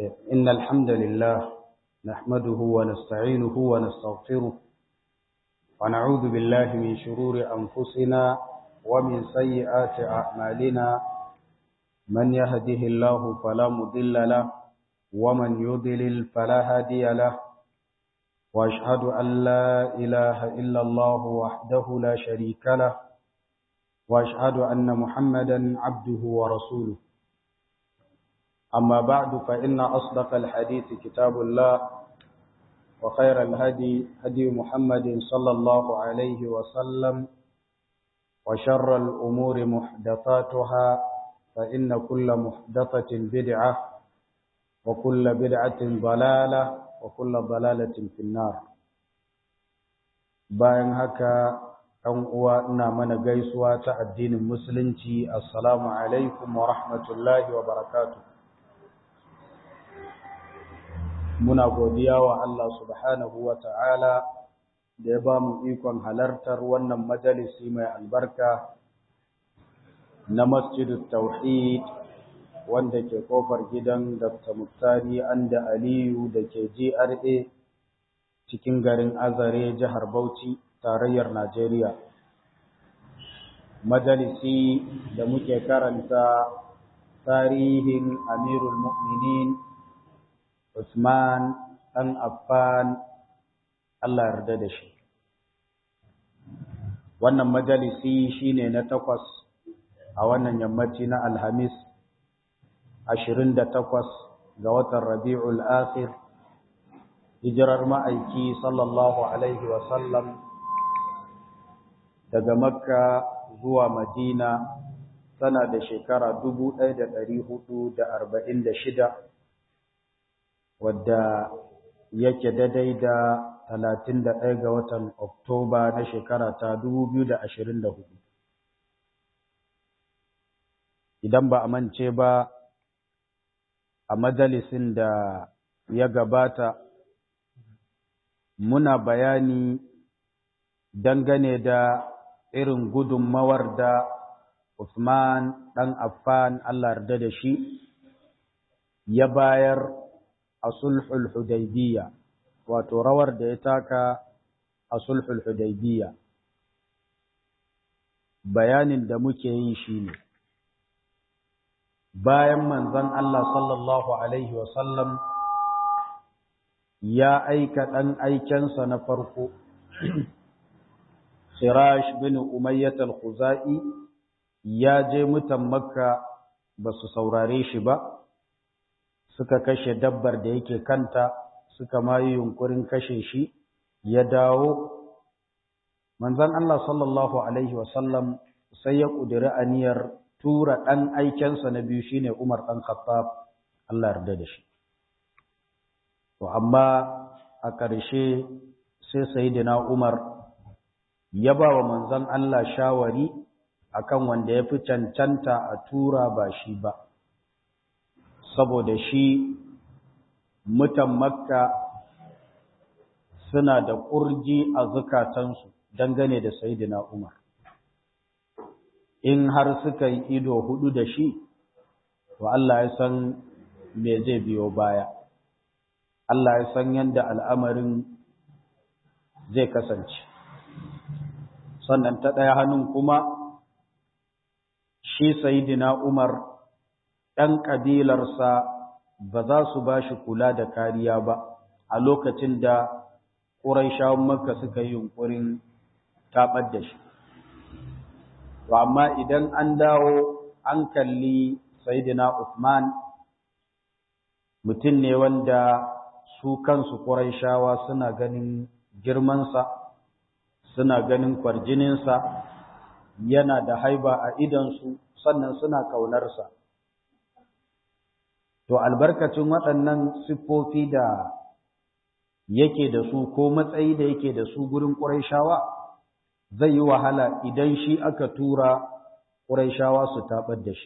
إن الحمد لله نحمده ونستعينه ونستغفره ونعوذ بالله من شرور أنفسنا ومن سيئات أعمالنا من يهده الله فلا مضل له ومن يضلل فلا هادي له وأشهد أن لا إله إلا الله وحده لا شريك له وأشهد أن محمدا عبده ورسوله أما بعد فإن أصدق الحديث كتاب الله وخير الهدي هدي محمد صلى الله عليه وسلم وشر الأمور محدثاتها فإن كل محدثة بدعة وكل بدعة ضلالة وكل ضلالة في النار bayan haka ɗan uwa ina mana gaisuwa ta addinin musulunci assalamu alaikum wa rahmatullahi wa barakatuh muna godiya wa Allah subhanahu wa ta'ala da ya ba mu ikon halartar wannan majalisi mai albarka na masjidul tauhid wanda ke kofar gidan Dr. Muktari Anda Aliyu da ke GRA cikin garin Azare jihar Bauchi tarayyar Najeriya. Majalisi da muke karanta tarihin Amirul Mu'minin Usman ɗan Affan Allah yarda da shi. Wannan majalisi shine na takwas a wannan yammaci na Alhamis, ashirin da takwas ga watan Rabi'ul Akhir, hijirar ma'aiki sallallahu Alaihi wasallam daga Makka zuwa Madina tana da shekara dubu ɗaya da ɗari hudu da arba'in da shida. wadda yake daidai da talatin da ɗaya ga watan Oktoba na shekara ta dubu biyu da ashirin da hudu. Idan ba a mance ba a majalisin da ya gabata muna bayani dangane da irin gudunmawar da Usman ɗan Affan Allah yarda da shi ya bayar a sulhul hudaybiyya wato rawar da ya taka a sulhul hudaybiyya bayanin da muke yi shine bayan manzon Allah sallallahu alaihi wasallam ya aika dan aikensa na farko Sirash bin Umayyah al-Khuzai ya je mutan Makka ba su saurare shi ba suka kashe dabbar da yake kanta suka mayi yunkurin kashe shi ya dawo manzon Allah sallallahu alaihi wasallam sai ya kudiri aniyar tura dan aikensa na biyu shine Umar dan Khattab Allah yarda da shi to amma a ƙarshe sai sayyidina Umar ya ba wa manzon Allah shawari akan wanda ya fi cancanta a tura ba shi ba saboda shi mutan makka suna da ƙurji a zukatansu dangane da sayidina umar in har suka yi ido hudu da shi to Allah ya san me zai biyo baya Allah ya san yadda al'amarin zai kasance sannan ta ɗaya hannun kuma shi sayidina umar ‘yan ƙabilarsa ba za su ba shi kula da kariya ba a lokacin da ƙuraishawan maka suka yi yunƙurin taɓar da shi. To, amma idan an dawo an kalli Saidina Uthman mutum ne wanda su kansu ƙuraishawa suna ganin girmansa, suna ganin kwarjininsa, yana da haiba a idansu, sannan suna ƙaunarsa. to albarkacin waɗannan siffofi da yake da su ko matsayi da yake da su gurin ƙuraishawa zai yi wahala idan shi aka tura ƙuraishawa su taɓar da shi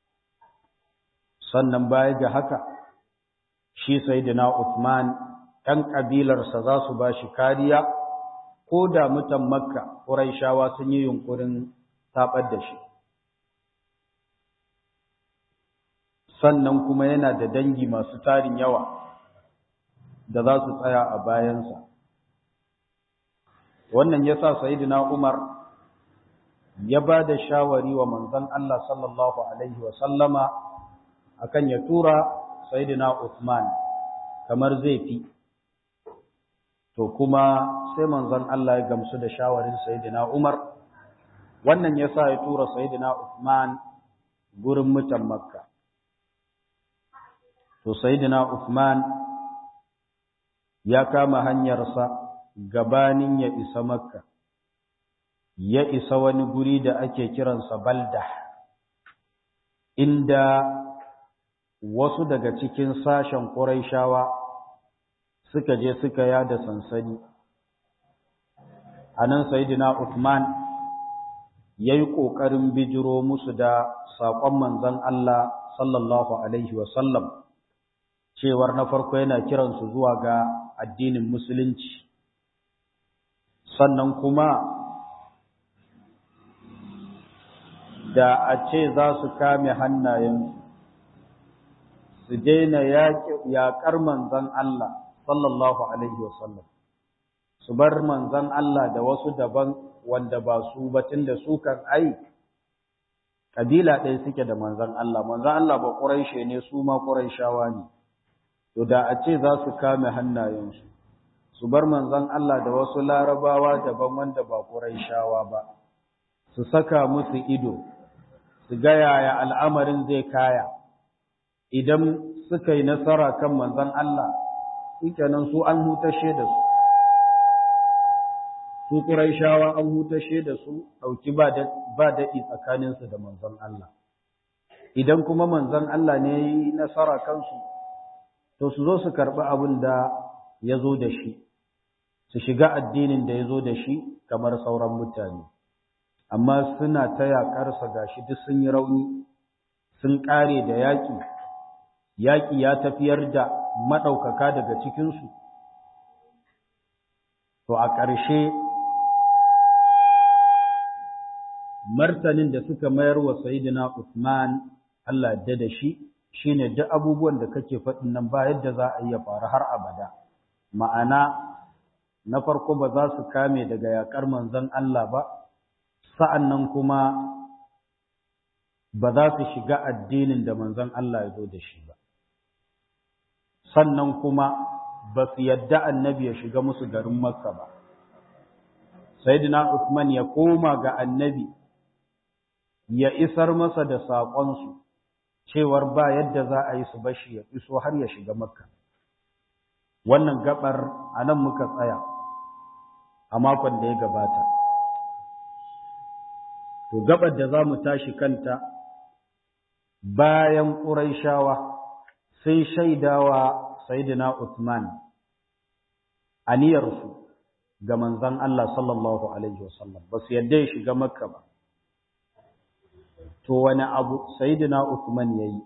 sannan baya ga haka shi sayyidina Uthman ɗan ƙabilarsa za su ba shi kariya ko da mutan makka ƙuraishawa sun yi yunƙurin taɓar da shi sannan kuma yana da dangi masu tarin yawa da za su tsaya a bayansa wannan ya sa sayidina umar ya ba da shawari wa manzon Allah sallallahu alaihi wasallama akan ya tura sayidina Uthman kamar zai fi to kuma sai manzon Allah ya gamsu da shawarin sayidina Umar wannan ya sa ya tura sayidina Uthman gurin mutan Makka to sayidina Uthman ya kama hanyarsa gabanin ya isa Makka ya isa wani guri da ake kiransa Balda inda wasu daga cikin sashen Qurayshawa suka je suka yada sansani anan sayyidina Uthman yayi kokarin bijiro musu da sakon manzon Allah sallallahu alaihi wasallam cewar na farko yana kiransu zuwa ga addinin musulunci sannan kuma da a ce za su kame hannayensu su daina yaƙar manzan Allah sallallahu Alaihi wasallam su bar manzan Allah da wasu daban wanda ba su batun da su kan ai ƙabila ɗaya suke da manzan Allah manzan Allah ba ƙuraishe ne su ma ƙuraishawa ne to da a ce za su kame hannayensu su bar manzan Allah da wasu larabawa daban wanda ba ƙuraishawa ba su saka musu ido su ga yaya al'amarin zai kaya idan suka yi nasara kan manzan Allah shikenan su an hutashe da su su Qurayshawa an hutashe da su dauki ba da ba daɗi tsakaninsu da manzan Allah idan kuma manzan Allah ne yi nasara kansu to su zo su karɓi abin da ya zo da shi su shiga addinin da ya zo da shi kamar sauran mutane amma suna ta yaƙarsa gashi duk sun yi rauni sun ƙare da yaƙi yaƙi ya tafiyar da maɗaukaka daga cikinsu to a ƙarshe martanin da suka mayar wa sayidina Usman Allah da da shi shine duk abubuwan da kake faɗin nan ba yadda za a iya faru har abada ma'ana na farko ba za su kame daga yaƙar manzon Allah ba sa'an nan kuma ba za su shiga addinin da manzon Allah ya zo da shi ba. Sannan kuma ba su yadda annabi ya shiga musu garin Makka ba. Sayyidina Uthman ya koma ga annabi ya isar masa da saƙonsu cewar ba yadda za a yi su bashi ya iso har ya shiga Makka. Wannan gabar a nan muka tsaya a makon da ya gabata. To gabar da za mu tashi kanta bayan ƙuraishawa sai shaidawa Sayyidina Uthman aniyarsu ga manzon Allah sallallahu alaihi wasallam ba su yadda ya shiga Makka ba. To wani abu Sayyidina Uthman yayi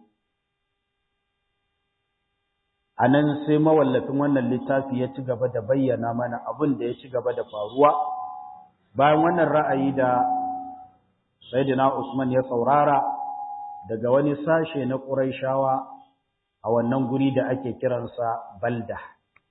a nan sai mawallafin wannan littafi ya ci gaba da bayyana mana abin da ya ci gaba da faruwa bayan wannan ra'ayi da Sayyidina Usman ya saurara daga wani sashe na Qurayshawa a wannan guri da ake kiransa Balda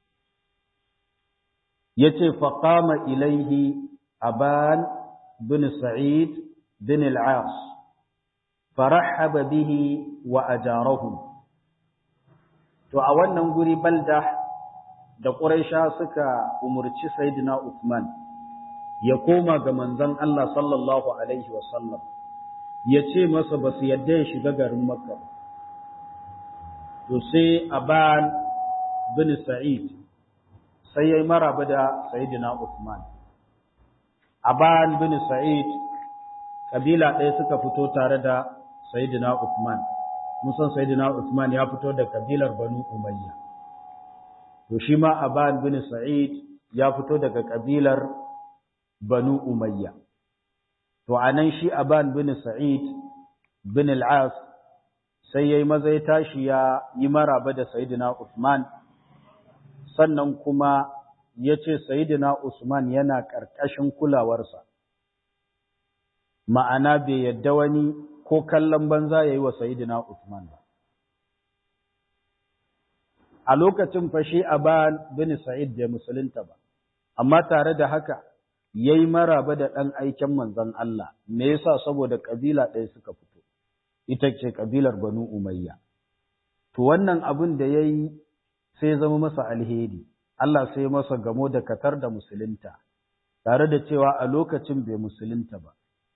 yace faqama ilaihi Aban bin Sa'id bin al-As farahaba bihi wa ajarahu to a wannan guri Balda da Quraysha suka umurci Sayyidina Usman ya koma ga manzon Allah sallallahu alaihi wasallam ya ce masa ba su yadda ya shiga garin Makka to sai Aban bin Sa'id sai yayi maraba da Sayyidina Uthman Aban bin Sa'id kabila ɗaya suka fito tare da Sayyidina Uthman musan Sayyidina Uthman ya fito da kabilar Banu Umayya to shi ma Aban bin Sa'id ya fito daga kabilar Banu Umayya. To, a nan shi Aban bin Sa'id bin al'as sai ya yi maza ya tashi ya yi maraba da Sayyidina Usman, sannan kuma ya ce Sayyidina Usman yana ƙarƙashin kulawarsa. Ma'ana bai yadda wani ko kallon banza ya yi wa Sayyidina Usman ba. a lokacin fashi Aban bin Sa'id bai musulunta ba amma tare da haka yayi maraba da dan aiken manzon Allah me yasa saboda kabila ɗaya suka fito ita ce kabilar Banu Umayya to wannan abin da yayi sai zama masa alheri Allah sai masa gamo da katar da musulunta tare da cewa a lokacin bai musulunta ba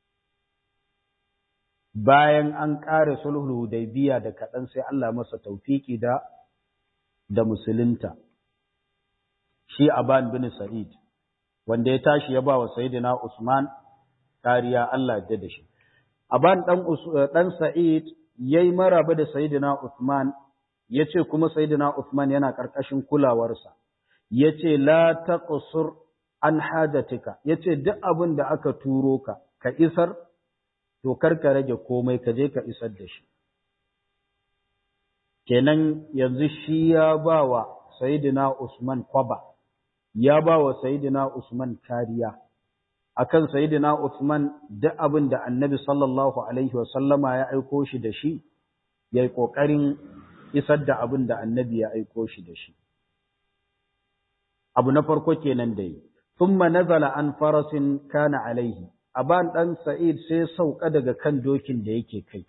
bayan an ƙare sulhul hudaybiya da kaɗan sai Allah masa taufiki da da musulunta shi Aban bin Sa'id wanda ya tashi ya ba wa Sayyidina Usman kariya Allah ya da shi Aban dan dan Sa'id yayi maraba da Sayyidina Usman yace kuma Sayyidina Usman yana karkashin kulawarsa yace la taqsur an hajatika yace duk abin da aka turo ka ka isar to kar ka rage komai ka je ka isar da shi kenan yanzu shi ya ba wa Sayyidina Usman kwaba ya ba wa Sayyidina Usman kariya akan Sayyidina Usman duk abin da Annabi sallallahu alaihi wa sallama ya aiko shi da shi yayi kokarin isar da abin da Annabi ya aiko shi da shi abu na farko kenan da yi thumma nazala an farasin kana alaihi aban dan Sa'id sai sauka daga kan dokin da yake kai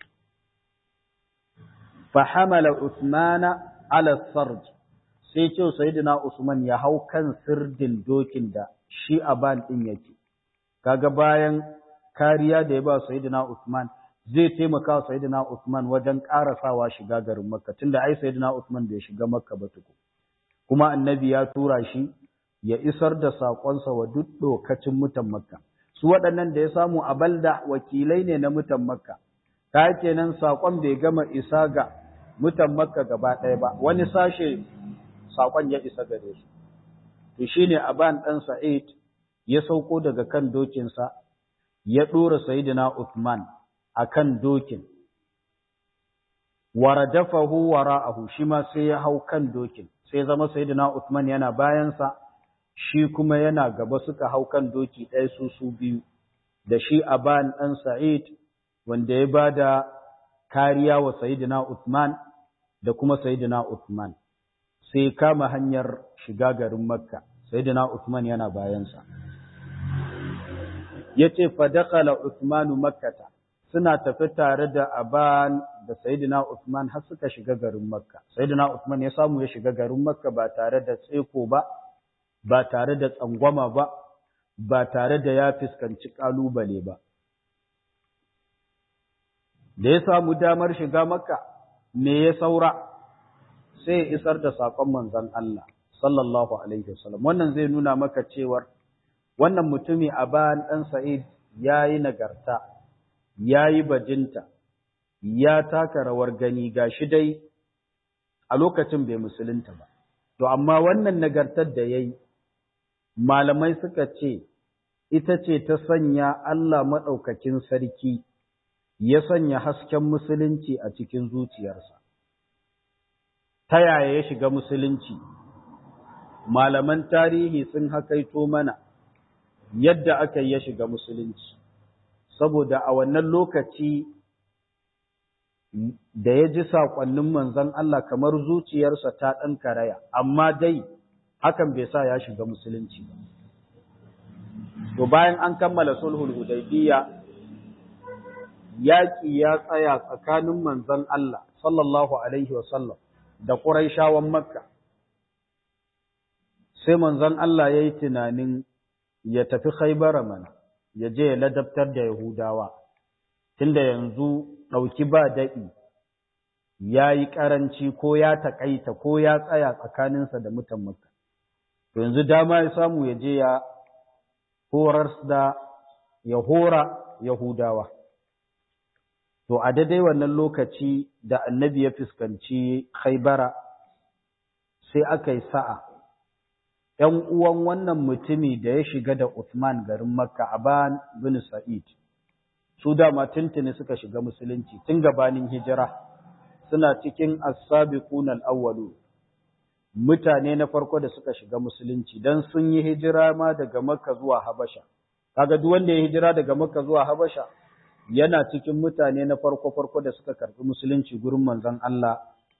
fahamala Usmana ala sarj sai ce sayyidina Usman ya hau kan sirdin dokin da shi aban din yake kaga bayan kariya da ya ba sayyidina Usman zai taimaka wa sayyidina Usman wajen karasawa shiga garin Makka tunda ai sayyidina Usman bai shiga Makka ba tuku kuma annabi ya tura shi ya isar da sakonsa wa duk dokacin mutan Makka su waɗannan da ya samu a balda wakilai ne na mutan Makka ta kenan sakon bai gama isa ga mutan makka gaba ɗaya ba wani sashe saƙon ya isa gare su to shine aban ɗan sa'id ya sauko daga kan dokinsa ya ɗora sayidina Uthman a kan dokin waradafahu wara'ahu shi ma sai ya hau kan dokin sai zama sayidina Uthman yana bayansa shi kuma yana gaba suka hau kan doki ɗaya su su biyu da shi aban ɗan sa'id wanda ya ba da kariya wa sayidina Uthman da kuma Sayyidina Uthman sai kama hanyar shiga garin Makka Sayyidina Uthman yana bayansa yace fa dakhala Uthman Makkata suna tafi tare da Aban da Sayyidina Uthman har suka shiga garin Makka Sayyidina Uthman ya samu ya shiga garin Makka ba tare da tseko ba ba tare da tsangwama ba ba tare da ya fuskanci kalubale ba da ya samu damar shiga Makka me ya saura sai ya isar da saƙon manzon Allah sallallahu alaihi wasallam wannan zai nuna maka cewar wannan mutumi a bayan ɗan Sa'id yayi nagarta yayi bajinta ya taka rawar gani gashi dai a lokacin bai musulunta ba to amma wannan nagartar da yayi malamai suka ce ita ce ta sanya Allah maɗaukakin sarki ya sanya hasken musulunci a cikin zuciyarsa. Ta yaya ya shiga musulunci? Malaman tarihi sun hakaito mana yadda aka yi ya shiga musulunci, saboda a wannan lokaci da ya ji saƙonnin manzon Allah kamar zuciyarsa ta ɗan karaya, amma dai hakan bai sa ya shiga musulunci ba. To bayan an kammala sulhul hudaybiyya yaƙi ya tsaya tsakanin manzon Allah sallallahu Alaihi wasallam da ƙuraishawan Makka. Sai manzon Allah ya yi tunanin ya tafi haibara mana, ya je ya ladabtar da Yahudawa, tunda yanzu ɗauki ba daɗi ya yi ƙaranci ko ya taƙaita ko ya tsaya tsakaninsa da mutan Makka. Yanzu dama ya samu ya je ya horar da ya hora Yahudawa. To, a daidai wannan lokaci da annabi ya fuskanci haibara, sai aka yi sa'a, ’yan uwan wannan mutumi da ya shiga da Uthman garin Makka, Aban bin Sa'id, su dama tuntuni suka shiga musulunci tun gabanin hijira, suna cikin as-sabiqun al-awwalu mutane na farko da suka shiga musulunci, don sun yi hijira ma daga Makka zuwa Habasha. Kaga duk wanda ya hijira daga Makka zuwa Habasha, yana cikin mutane na farko-farko da suka karɓi musulunci gurin manzon Allah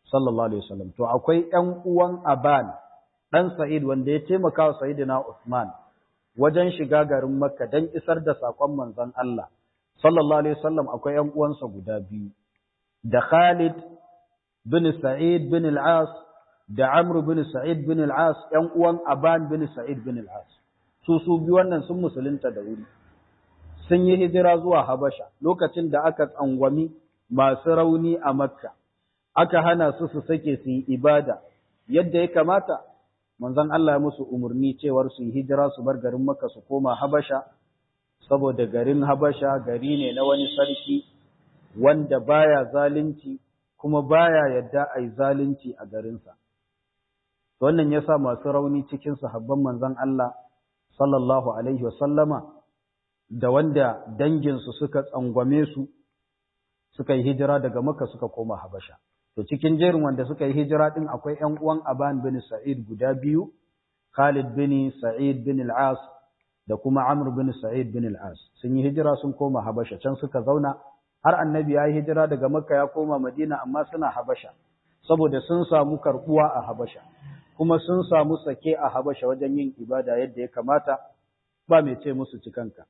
sallallahu alaihi wasallam to akwai ƴan uwan Aban dan Sa'id wanda ya taimaka wa Sayyidina Uthman wajen shiga garin Makka dan isar da sakon manzon Allah sallallahu alaihi wasallam akwai ƴan uwansa guda biyu da Khalid bin Sa'id bin al-As da Amr bin Sa'id bin al-As ƴan uwan Aban bin Sa'id bin al-As su su biyu wannan sun musulunta da wuri sun yi hijira zuwa Habasha lokacin da aka tsangwami masu rauni a Makka aka hana su su sake su yi ibada yadda ya kamata manzon Allah ya musu umarni cewar su yi hijira su bar garin Makka su koma Habasha saboda garin Habasha gari ne na wani sarki wanda baya zalunci kuma baya yadda a yi zalunci a garinsa wannan yasa masu rauni cikin sahabban manzon Allah sallallahu alaihi wasallama da wanda danginsu suka tsangwame su suka yi hijira daga Makka suka koma Habasha to cikin jerin wanda suka yi hijira din akwai ƴan uwan Aban bin Sa'id guda biyu Khalid bin Sa'id bin al-As da kuma Amr bin Sa'id bin al-As sun yi hijira sun koma Habasha can suka zauna har annabi ya yi hijira daga Makka ya koma Madina amma suna Habasha saboda sun samu karbuwa a Habasha kuma sun samu sake a Habasha wajen yin ibada yadda ya kamata ba mai ce musu cikanka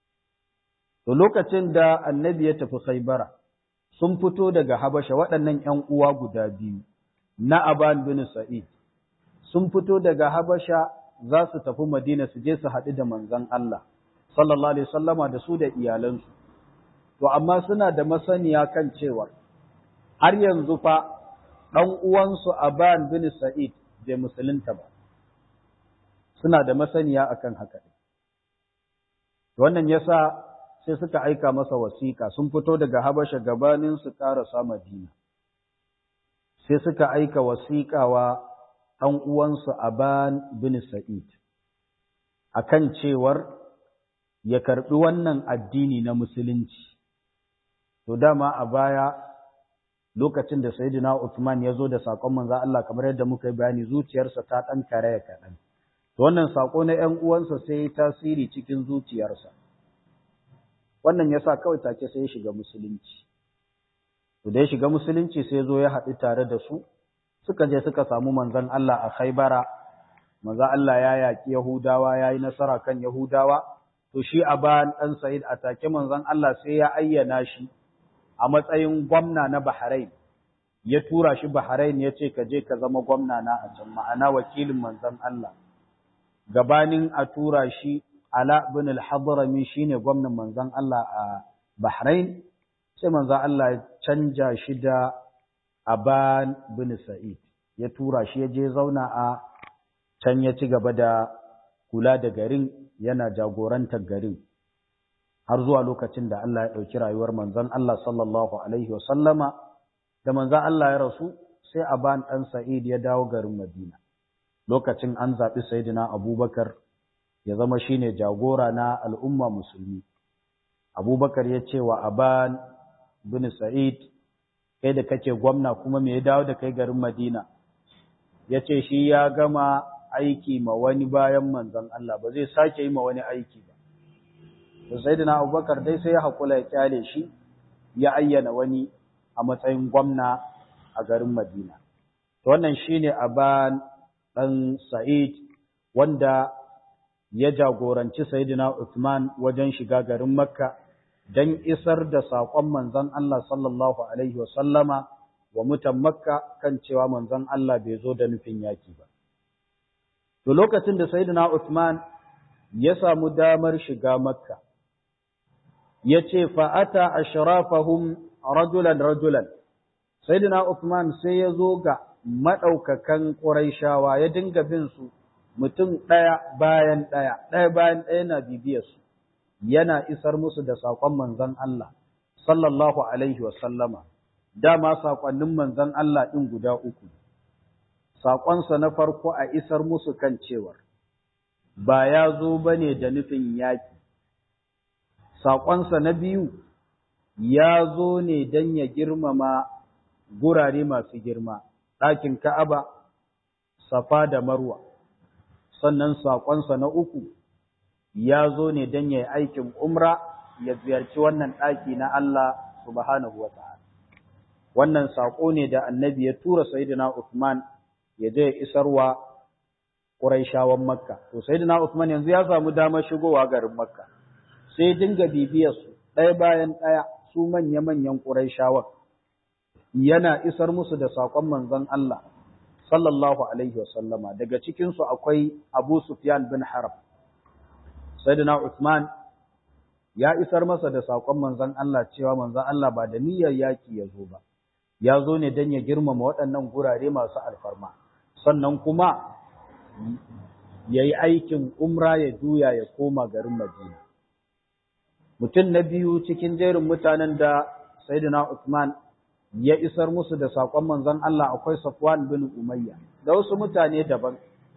to lokacin da annabi ya tafi Khaibara sun fito daga Habasha waɗannan ‘yan uwa guda biyu na Aban bin Sa'id, sun fito daga Habasha za su tafi Madina su je su haɗu da manzan Allah, sallallahu Alaihi sallama da su da iyalansu. To, amma suna da masaniya kan cewa har yanzu fa ɗan uwansu Aban bin Sa'id bai musulunta ba, suna da masaniya akan haka. Wannan yasa sai suka aika masa wasiƙa sun fito daga Habasha gabanin su ƙarasa Madina sai suka aika wasiƙa wa ɗan uwansu Aban bin Sa'id akan cewar ya karɓi wannan addini na musulunci to dama a baya lokacin da Sayyidina Uthman ya zo da saƙon manzo Allah kamar yadda muka yi bayani zuciyarsa ta ɗan karaya kaɗan to wannan saƙo na ‘yan uwansa sai ya tasiri cikin zuciyarsa wannan ya sa kawai take sai ya shiga musulunci. To da ya shiga musulunci sai zo ya haɗu tare da su, suka je suka samu manzon Allah a Khaibara, manzon Allah ya yaƙi Yahudawa ya yi nasara kan Yahudawa, to shi a bayan ɗan Sa'id a take manzon Allah sai ya ayyana shi a matsayin gwamna na Bahrain. Ya tura shi Bahrain ya ce ka je ka zama gwamna na a can ma'ana wakilin manzon Allah. Gabanin a tura shi Ala bin al-Hadrami shine gwamnan manzon Allah a Bahrain sai manzon Allah ya canja shi da Aban bin Sa'id ya tura shi ya je zauna a can ya ci gaba da kula da garin yana jagorantar garin har zuwa lokacin da Allah ya ɗauki rayuwar manzon Allah sallallahu alaihi wasallama da manzon Allah ya rasu sai Aban ɗan Sa'id ya dawo garin Madina lokacin an zaɓi Sayyidina Abubakar ya zama shine jagora na al'umma musulmi. Abubakar ya ce wa Aban bin Sa'id, kai da kake gwamna kuma me ya dawo da kai garin Madina, ya ce shi ya gama aiki ma wani bayan manzon Allah ba zai sake yi ma wani aiki ba. Da Sayyidina Abubakar dai sai ya haƙula ya kyale shi, ya ayyana wani a matsayin gwamna a garin Madina. Wannan shine Aban ɗan Sa'id wanda ya jagoranci Sayyidina Uthman wajen shiga garin Makka don isar da saƙon manzon Allah sallallahu Alaihi wasallama wa mutan Makka kan cewa manzon Allah bai zo da nufin yaki ba. To lokacin da Sayyidina Uthman ya samu damar shiga Makka, ya ce fa'ata a sharafahun rajulan rajulan, Sayyidina Uthman sai ya zo ga maɗaukakan ƙuraishawa ya dinga bin su mutum ɗaya bayan ɗaya, ɗaya bayan ɗaya na bibiyarsu, yana isar musu da saƙon manzon Allah, sallallahu Alaihi wasallama, dama saƙonnin manzon Allah ɗin guda uku. Saƙonsa na farko a isar musu kan cewar, ba ya zo ba ne da nufin yaƙi. Saƙonsa na biyu, ya zo ne don ya girmama gurare masu girma, ɗakin Ka'aba, Safa da Marwa. sannan saƙonsa na uku ya zo ne don ya yi aikin umra ya ziyarci wannan ɗaki na Allah subhanahu wa ta'ala. wannan sako ne da annabi ya tura sayyidina Uthman ya je ya isarwa Quraishawan Makka to sayyidina Uthman yanzu ya samu damar shigowa garin Makka sai dinga bibiyar su ɗaya bayan ɗaya su manya-manyan Quraishawan yana isar musu da sakon manzon Allah sallallahu alaihi wasallama daga cikin su akwai Abu Sufyan bin Harb sayyidina Uthman ya isar masa da sakon manzon Allah cewa manzon Allah ba da niyyar yaki ya zo ba ya zo ne don ya girmama waɗannan gurare masu alfarma sannan kuma ya yi aikin umra ya juya ya koma garin Madina. Mutum na biyu cikin jerin mutanen da Sayyidina Usman ya isar musu da saƙon manzon Allah akwai Safwan bin Umayya da wasu mutane daban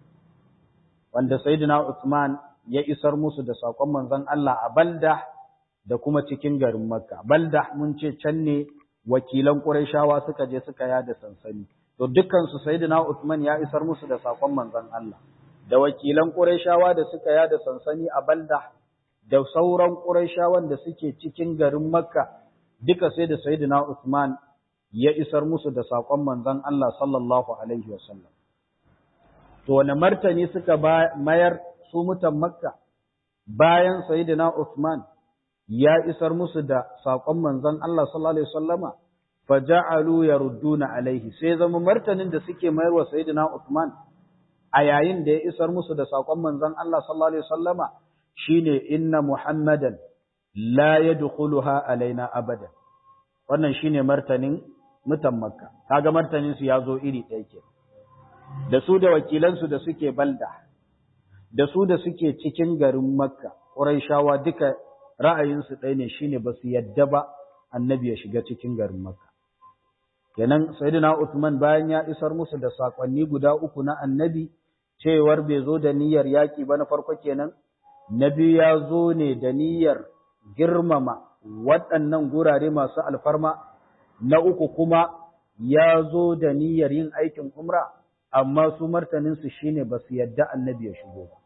wanda Sayyidina Usman ya isar musu da saƙon manzon Allah a Balda da kuma cikin garin Makka. Balda mun ce can ne wakilan Qurayshawa suka je suka yada sansani. To dukkan su Sayyidina Usman ya isar musu da sakon manzon Allah. Da wakilan Qurayshawa da suka yada sansani a Balda da sauran Qurayshawan da suke cikin garin Makka duka sai da Sayyidina Usman ya isar musu da sakon manzon Allah sallallahu alaihi wasallam. To wani martani suka mayar su mutan Makka bayan Sayyidina Usman ya isar musu da saƙon manzon Allah sallallahu alaihi wasallama faja'alu yarudduna alaihi sai zama martanin da suke mayarwa sayyidina Uthman a yayin da ya isar musu da saƙon manzon Allah sallallahu alaihi wasallama shine inna muhammadan la yadkhuluha alaina abada wannan shine martanin mutan makka kaga martanin su yazo iri ɗaya ke da su da wakilan su da suke balda da su da suke cikin garin makka quraishawa duka ra'ayinsu ɗaya ne shine ba su yadda ba annabi ya shiga cikin garin Makka. Kenan Sayyidina Uthman bayan ya isar musu da sakonni guda uku na annabi cewar bai zo da niyyar yaƙi ba na farko kenan, na biyu ya zo ne da niyyar girmama waɗannan gurare masu alfarma, na uku kuma ya zo da niyyar yin aikin umra, amma su martaninsu shine ba su yadda annabi ya shigo ba.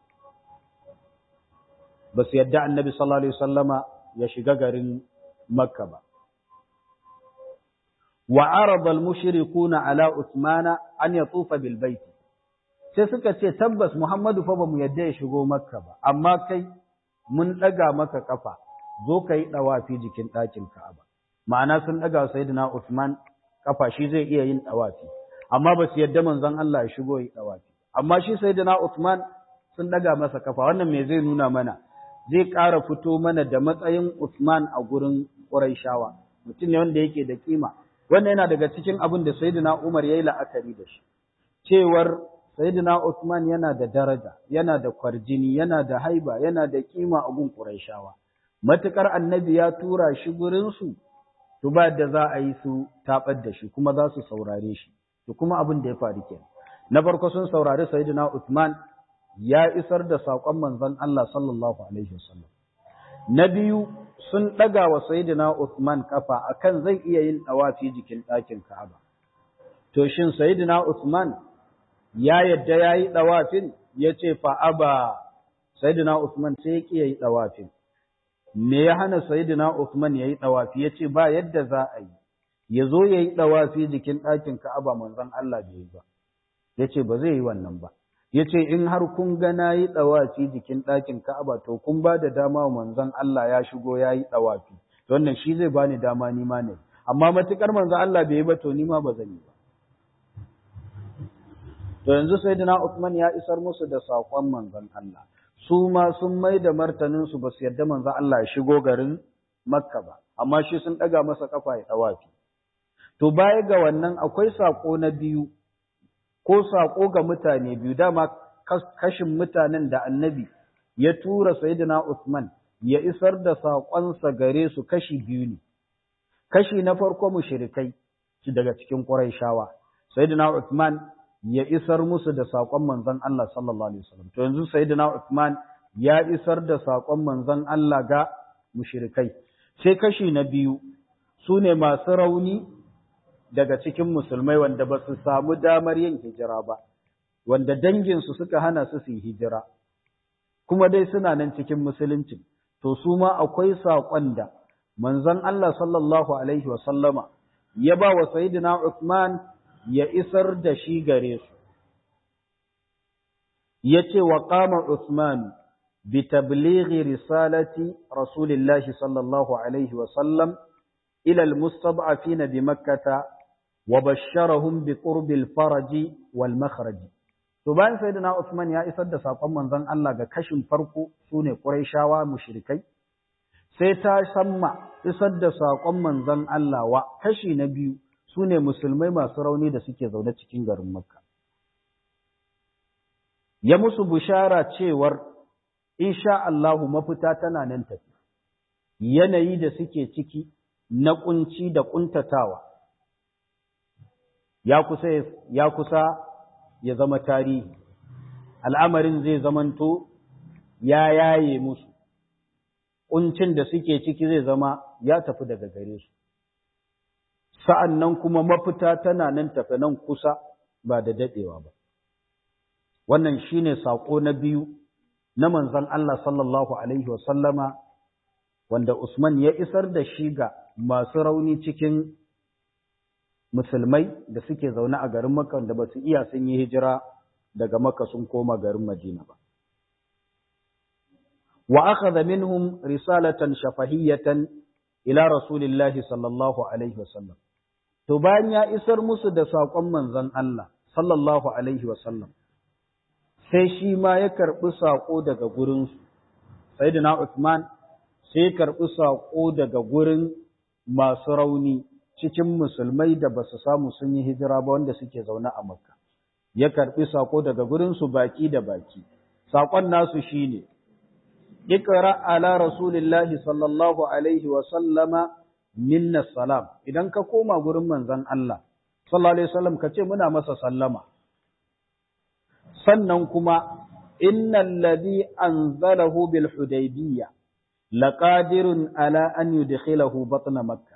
ba su yadda annabi sallallahu alaihi wasallama ya shiga garin makka ba wa arada al-mushrikuna ala usmana an yatufa bil bait sai suka ce tabbas muhammadu fa bamu yadda ya shigo makka ba amma kai mun daga maka kafa zo kai dawafi jikin ɗakin ka'aba ma'ana sun daga sayyidina usman kafa shi zai iya yin dawafi amma ba su yadda manzon Allah ya shigo yi dawafi amma shi sayyidina usman sun daga masa kafa wannan me zai nuna mana zai ƙara fito mana da matsayin Usman a gurin Qurayshawa mutum ne wanda yake da kima wannan yana daga cikin abin da Sayyidina Umar yayi la'akari da shi cewar Sayyidina Usman yana da daraja yana da kwarjini yana da haiba yana da kima a gun Qurayshawa matukar annabi ya tura shi gurin su to ba da za a yi su tabar da shi kuma za su saurare shi to kuma abin da ya faru kenan na farko sun saurari Sayyidina Usman ya isar da saƙon manzon Allah sallallahu Alaihi wasallam. Na biyu sun ɗaga wa Sayyidina Uthman kafa akan zai iya yin ɗawafi jikin ɗakin Ka'aba. To shin Sayyidina Uthman ya yadda ya yi ɗawafin ya ce fa'aba Sayyidina Uthman sai ya ƙi ya yi ɗawafin. Me ya hana Sayyidina Uthman ya yi ɗawafi ya ce ba yadda za a yi, ya zo ya yi ɗawafi jikin ɗakin Ka'aba manzon Allah bai yi ba. Ya ce ba zai yi wannan ba. ya ce in har kun ga na yi ɗawafi jikin ɗakin Ka'aba to kun ba da dama wa manzon Allah ya shigo ya yi ɗawafi wannan shi zai bani dama ni ma ne amma matukar manzon Allah bai yi ba to ni ma ba zan yi ba to yanzu sayyidina Uthman ya isar musu da saƙon manzon Allah su ma sun mai da martanin su ba su yarda manzon Allah ya shigo garin Makka ba amma shi sun ɗaga masa kafa ya ɗawafi to baya ga wannan akwai saƙo na biyu ko saƙo ga mutane biyu dama kashin mutanen da annabi ya tura sayyidina Usman ya isar da saƙonsa gare su kashi biyu ne kashi na farko mushrikai daga cikin Qurayshawa sayyidina Usman ya isar musu da saƙon manzon Allah sallallahu alaihi wasallam to yanzu sayyidina Usman ya isar da saƙon manzon Allah ga mushrikai sai kashi na biyu su ne masu rauni daga cikin musulmai wanda ba su samu damar yin hijira ba, wanda danginsu suka hana su su yi hijira, kuma dai suna nan cikin musulunci, to su ma akwai saƙon da manzon Allah sallallahu Alaihi wasallama ya ba wa Sayyidina Uthman ya isar da shi gare su. Ya ce wa ƙama Uthman bi tablighi risalati Rasulillahi sallallahu Alaihi wasallam ila al-mustab'afina bi makkata wa basharahum bi qurbil faraji wal makhraji. To bayan Sayyidina Uthman ya isar da saƙon manzon Allah ga kashin farko sune Qurayshawa mushrikai sai ta samma isar da saƙon manzon Allah wa kashi na biyu su ne musulmai masu rauni da suke zaune cikin garin Makka. Ya musu bushara cewar, insha Allahu mafita tana nan tafi, yanayi da suke ciki na ƙunci da ƙuntatawa, ya kusa ya, kusa ya zama tarihi, al'amarin zai zamanto ya yaye musu. ƙuncin da suke ciki zai zama ya tafi daga gare su. Sa'an nan kuma mafita tana nan tafi nan kusa ba da daɗewa ba. Wannan shi ne saƙo na biyu na manzan Allah sallallahu Alaihi wasallama wanda Usman ya isar da shi ga masu rauni cikin musulmai da suke zaune a garin Makka da ba su iya sun yi hijira daga Makka sun koma garin Madina ba. وأخذ منهم رسالة شفهية إلى رسول الله صلى الله عليه وسلم تبان يا إسر مسد ساقم من ذن الله صلى الله عليه وسلم sai shi ma ya karɓi saƙo daga gurinsu, Sayyidina Uthman sai ya karɓi saƙo daga gurin masu rauni cikin musulmai da ba su samu sun yi hijira ba wanda suke zaune a Makka. Ya karɓi saƙo daga gurinsu baki da baki. Saƙon nasu shi ne, اقرا على رسول الله صلى الله عليه وسلم منا السلام idan ka koma gurin manzon Allah sallallahu alaihi wasallam ka ce muna masa sallama sannan kuma innal ladhi anzalahu bil hudaybiyya laqadirun ala an yudkhilahu batna makkah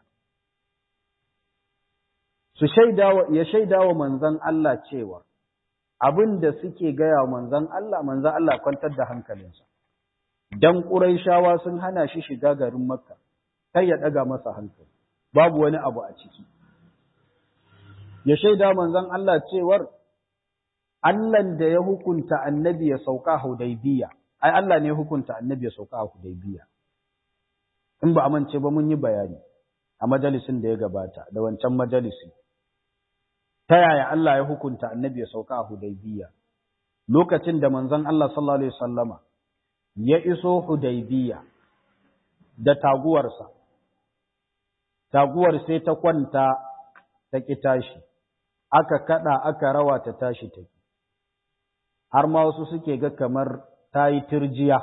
su shaidawa ya shaidawa manzon Allah cewa abinda suke gaya wa manzon Allah manzon Allah kwantar da hankalinsa dan Qurayshawa sun hana shi shiga garin Makka kai ya daga masa hankali babu wani abu a ciki ya shaida manzon Allah cewar Allahn da ya hukunta annabi ya sauka Hudaybiya ai Allah ne ya hukunta annabi ya sauka Hudaybiya in ba amince ba mun yi bayani a majalisin da ya gabata da wancan majalisi ta yaya Allah ya hukunta annabi ya sauka a Hudaybiya lokacin da manzon Allah sallallahu alaihi wasallama ya iso Hudaybiya da taguwarsa, taguwar sai ta kwanta ta ƙi tashi, aka kaɗa aka rawa ta tashi ta har ma wasu suke ga kamar ta yi turjiya.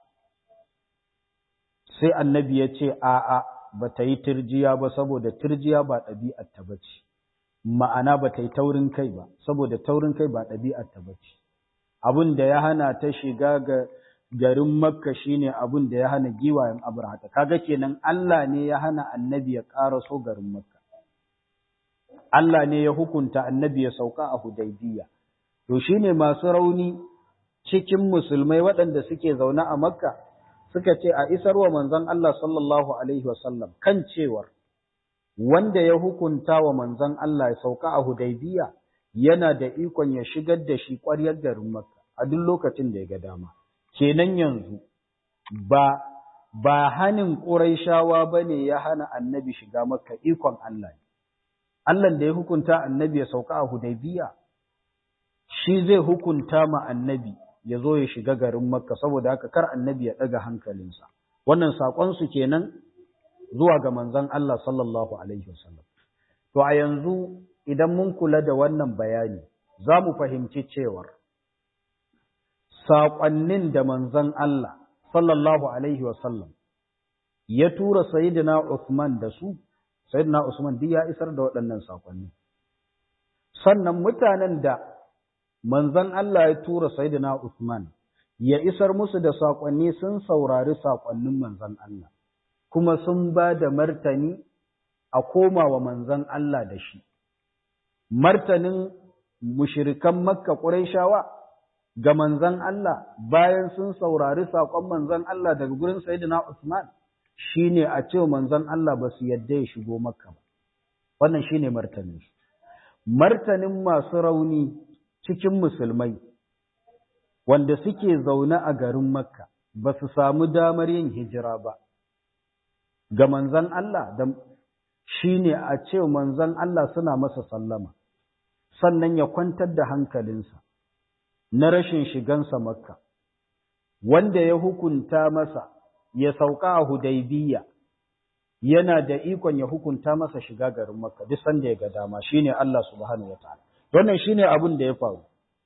Sai annabi ya ce, A'a, ba ta yi turjiya ba saboda turjiya ba ɗabi'ar ta ba ce, ma'ana ba ta yi taurin kai ba, saboda taurin kai ba ɗabi'ar ta ba ce. Abin da ya hana ta shiga ga garin Makka shine abin da ya hana giwayen Abrahata kaga kenan Allah ne ya hana annabi ya so garin Makka Allah ne ya hukunta annabi ya sauka a Hudaybiya to shine masu rauni cikin musulmai waɗanda suke zaune a Makka suka ce a isarwa manzon Allah sallallahu alaihi wasallam kan cewar wanda ya hukunta wa manzon Allah ya sauka a Hudaybiya yana da ikon ya shigar da shi ƙwaryar garin Makka a duk lokacin da ya ga dama kenan yanzu ba ba hanin Qurayshawa bane ya hana annabi shiga Makka ikon Allah Allah da ya hukunta annabi ya sauka a Hudaybiya shi zai hukunta ma annabi ya zo ya shiga garin Makka saboda haka kar annabi ya daga hankalinsa wannan sakon su kenan zuwa ga manzon Allah sallallahu alaihi wasallam to a yanzu idan mun kula da wannan bayani za mu fahimci cewar saƙonnin da manzon Allah sallallahu alaihi wasallam ya tura sayyidina Usman da su sayyidina Usman duk ya isar da waɗannan saƙonni sannan mutanen da manzon Allah ya tura sayyidina Usman ya isar musu da saƙonni sun saurari saƙonnin manzon Allah kuma sun ba da martani a koma wa manzon Allah da shi martanin mushirikan Makka Qurayshawa ga manzon Allah bayan sun saurari saƙon manzon Allah daga gurin Sayyidina Usman shine a ce manzon Allah ba su yadda ya shigo Makka ba wannan shine martanin martanin masu rauni cikin musulmai wanda suke zaune a garin makka ba su samu damar yin hijira ba ga manzan Allah da shi ne a ce manzan Allah suna masa sallama sannan ya kwantar da hankalinsa na rashin shigansa makka wanda ya hukunta masa ya sauka a hudaybiya yana da ikon ya hukunta masa shiga garin makka duk sanda ya ga dama shine Allah subhanahu wataala wannan shine abin da ya faru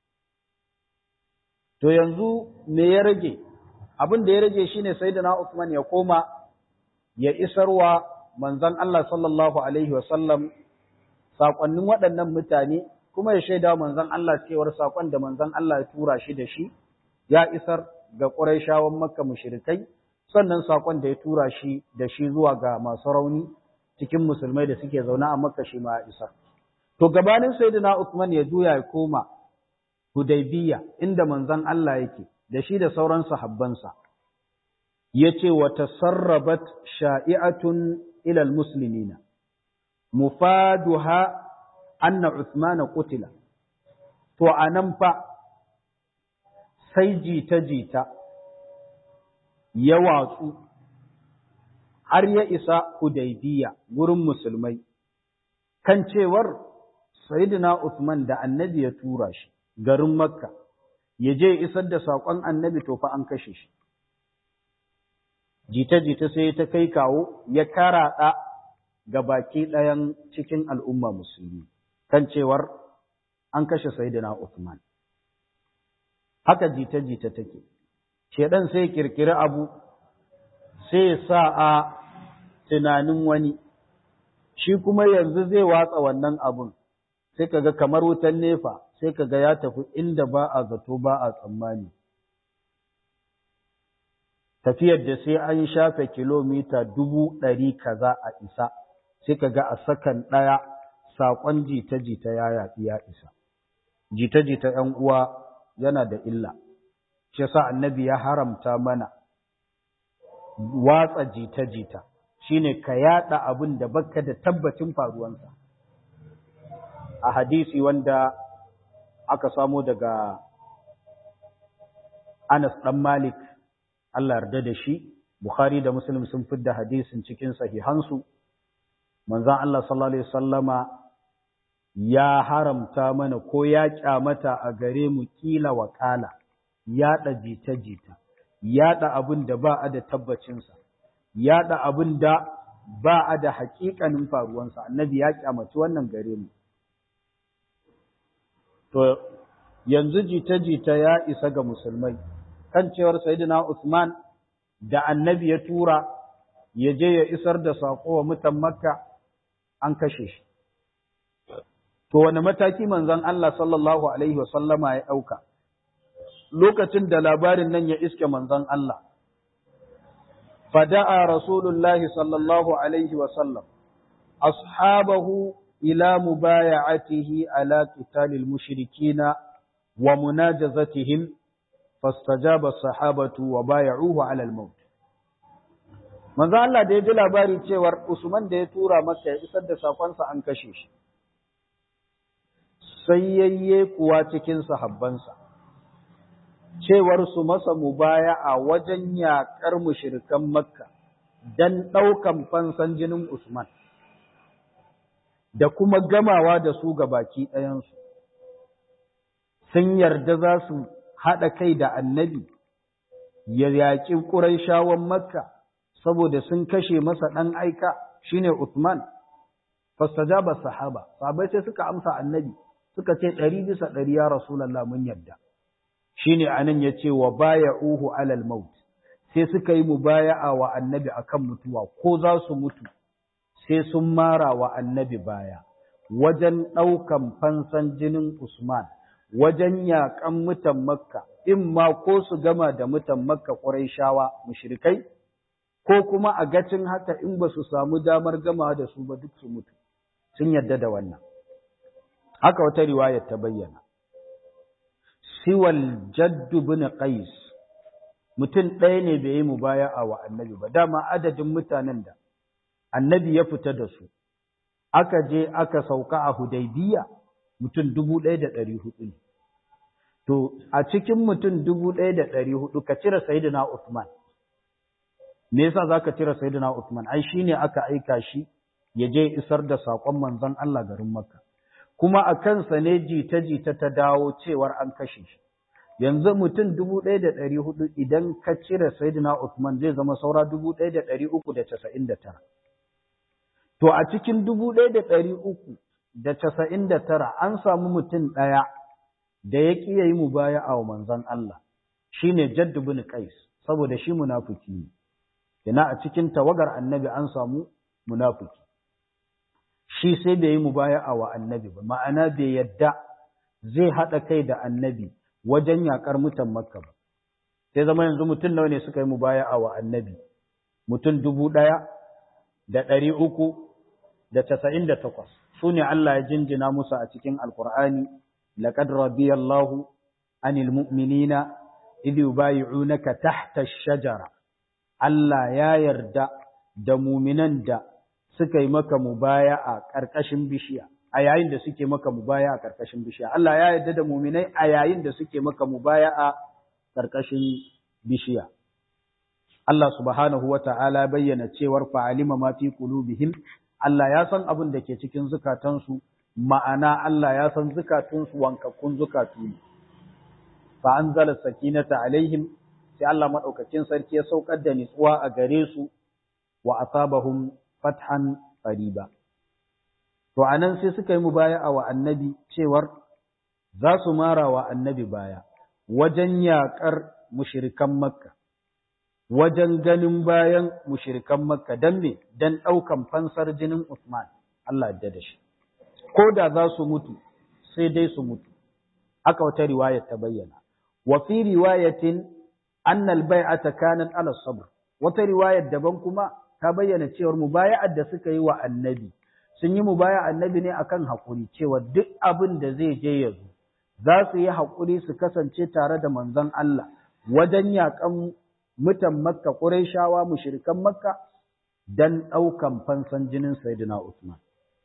to yanzu me ya rage abin da ya rage shine sayyidina Uthman ya koma ya isarwa manzon Allah sallallahu alaihi wasallam sakonnin waɗannan mutane kuma ya shaida manzon Allah cewar sakon da manzon Allah ya tura shi da shi ya isar ga Qurayshawan Makka mushrikai sannan sakon da ya tura shi da shi zuwa ga masu rauni cikin musulmai da suke zaune a Makka shi ma ya isar to gabanin sayyidina Uthman ya juya ya koma Hudaybiya inda manzon Allah yake da shi da sauran sahabbansa yace wa tasarrabat sha'i'atun ila almuslimina mufaduha anna Uthman qutila to anan fa sai jita jita ya watsu har ya isa Hudaybiya gurin musulmai kan cewar Sayyidina Uthman da Annabi ya tura shi garin Makka ya je isar da saƙon Annabi to fa an kashe shi jita-jita sai ta kai kawo ya karaɗa ga baki ɗayan cikin al'umma musulmi kan cewar an kashe Sayyidina Uthman haka jita-jita take shedan sai kirkiri abu sai sa a tunanin wani shi kuma yanzu zai watsa wannan abun sai kaga kamar wutan nefa sai kaga ya tafi inda ba a zato ba a tsammani tafiyar da sai an shafe kilomita dubu ɗari kaza a isa sai kaga a sakan ɗaya saƙon jita-jita ya yaɗi ya isa jita-jita ‘yan uwa yana da illa shi yasa annabi ya haramta mana watsa jita-jita shine ka yada abin da baka da tabbacin faruwansa a hadisi wanda aka samo daga Anas dan Malik Allah yarda da shi Bukhari da Muslim sun fidda hadisin cikin sahihansu manzon Allah sallallahu alaihi wasallama ya haramta mana ko ya kyamata a gare mu kila wa kala yaɗa jita-jita, yaɗa abin da ba a da tabbacinsa, yaɗa abin da ba a da haƙiƙanin faruwansa, annabi ya ƙyamaci wannan gare mu. To, yanzu jita-jita ya isa ga musulmai, kan cewar Sayyidina Usman da annabi ya tura ya je ya isar da saƙo wa mutan Makka an kashe shi. To, wani mataki manzon Allah sallallahu Alaihi wasallama ya ɗauka? lokacin da labarin nan ya iske manzon Allah. Fada'a Rasulullahi sallallahu Alaihi wasallam, ashabahu ila mubaya'atihi ala qitalil mushrikina wa munajazatihim fastajaba sahabatu wa baya'uhu ala al-maut. Manzon Allah da ya ji labari cewar Usman da ya tura masa ya isar da sakonsa an kashe shi. Sai yayye kuwa cikin sahabbansa. cewar su masa mubaya a wajen yaƙar mushirikan Makka don ɗaukan fansan jinin Usman, da kuma gamawa da su ga baki ɗayansu. Sun yarda za su haɗa kai da annabi, ya yaƙi ƙuraishawan Makka, saboda sun kashe masa ɗan aika shine Usman, fastajaba sahaba, sahabai sai suka amsa annabi, suka ce ɗari bisa ɗari ya Rasulallah mun yarda. shine anan yace wa baya'uhu alal maut sai suka yi mubaya'a wa annabi akan mutuwa ko za su mutu sai sun mara wa annabi baya wajen ɗaukan fansan jinin Usman wajen yaƙan mutan Makka in ma ko su gama da mutan Makka Qurayshawa mushrikai ko kuma a gacin haka in ba su samu damar gama da su ba duk su mutu sun yadda da wannan haka wata riwayar ta bayyana siwal jaddu bin qais mutum ɗaya ne bai yi mubaya'a wa annabi ba dama adadin mutanen da annabi ya fita da su aka je aka sauka a Hudaybiya mutum dubu ɗaya da ɗari hudu ne. To, a cikin mutum dubu ɗaya da ɗari hudu ka cire Sayyidina Usman. Me yasa za ka cire Sayyidina Usman? Ai, shi ne aka aika shi ya je isar da saƙon manzon Allah garin Makka. Kuma a kansa ne jita-jita ta dawo cewar an kashe shi. Yanzu mutum dubu ɗaya da ɗari hudu idan ka cire Sayyidina Usman zai zama saura dubu ɗaya da ɗari uku da casa'in da tara. To, a cikin dubu ɗaya da ɗari uku da casa'in da tara an samu mutum ɗaya da ya ƙi ya yi mubaya a manzon Allah, shi ne Jaddu bin Qais, saboda shi munafuki ne. Ina a cikin tawagar annabi an samu munafuki. Shi sai bai yi mubaya wa annabi ba, ma'ana bai yadda zai haɗa kai da annabi wajen yaƙar mutan Makka ba. Sai zama yanzu mutum nawa ne suka yi mubaya wa annabi, mutum dubu ɗaya da ɗari uku da casa'in da takwas. Su ne Allah ya jinjina musu a cikin Alƙur'ani, laƙad radiyallahu anil mu'minina idh yubayi'unaka tahta shajara. Allah ya yarda da muminan da suka yi maka mubaya a ƙarƙashin bishiya, a yayin da suke maka mubaya a ƙarƙashin bishiya. Allah ya yarda da muminai a yayin da suke maka mubaya a ƙarƙashin bishiya. Allah subhanahu wa ta'ala bayyana cewar fa'alima ma fi qulubihim Allah ya san abin da ke cikin zukatansu, ma'ana Allah ya san zukatunsu wankakkun zukatu ne. Fa an zala sakinata alaihim, sai Allah maɗaukacin sarki ya saukar da nitsuwa a gare su wa asabahum fathan qariba. To anan sai suka yi mubaya'a wa annabi cewar za su mara wa annabi baya wajen yaƙar mushrikan Makka. wajen ganin bayan mushirikan Makka dan me dan ɗaukan fansar jinin Usman Allah ya da shi ko da za su mutu sai dai su mutu aka wata riwayar ta bayyana wa fi riwayatin anna al-bai'ata kanat ala sabr wata riwayar daban kuma ta bayyana cewa mubaya'ar da suka yi wa annabi sun yi mubaya annabi ne akan hakuri cewa duk abin da zai je ya zo za su yi hakuri su kasance tare da manzon Allah wajen yaƙan mutan Makka Qurayshawa mushrikan Makka dan ɗaukan fansan jinin Sayyidina Usman.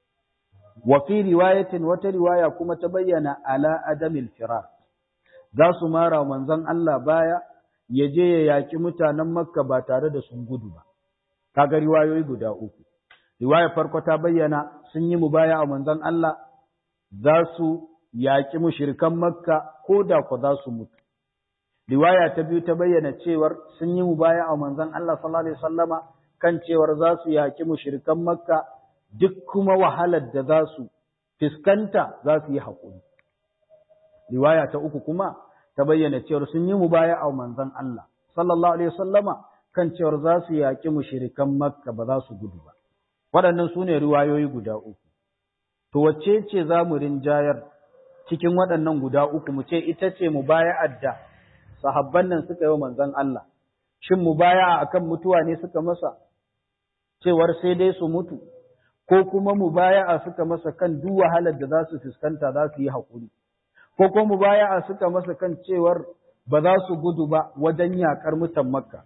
Wa fi riwayatin wata riwaya kuma ta bayyana ala adamil firar. Za su mara manzon Allah baya ya je ya yaƙi mutanen Makka ba tare da sun gudu ba. Kaga riwayoyi guda uku. Riwaya farko ta bayyana sun yi mubaya a manzon Allah za su yaƙi mushrikan Makka ko da ku za su mutu. riwaya ta biyu ta bayyana cewar sun yi mubaya a manzon Allah sallallahu alaihi wasallama kan cewar za su yaki mushrikan Makka duk kuma wahalar da za su fiskanta za su yi haƙuri. Riwaya ta uku kuma ta bayyana cewar sun yi mubaya a manzon Allah sallallahu alaihi wasallama kan cewar za su yaki mushrikan Makka ba za su gudu ba. Waɗannan su ne riwayoyi guda uku. To wacce ce za mu rinjayar cikin waɗannan guda uku mu ce ita ce mubaya'ar da sahabban nan suka yi wa manzon Allah, shin mubaya'a akan mutuwa ne suka masa, cewar sai dai su mutu, ko kuma mubaya'a suka masa kan duk wahalar da za su fuskanta za su yi haƙuri, ko kuma mubaya'a suka masa kan cewar ba za su gudu ba wajen yaƙar mutan Makka.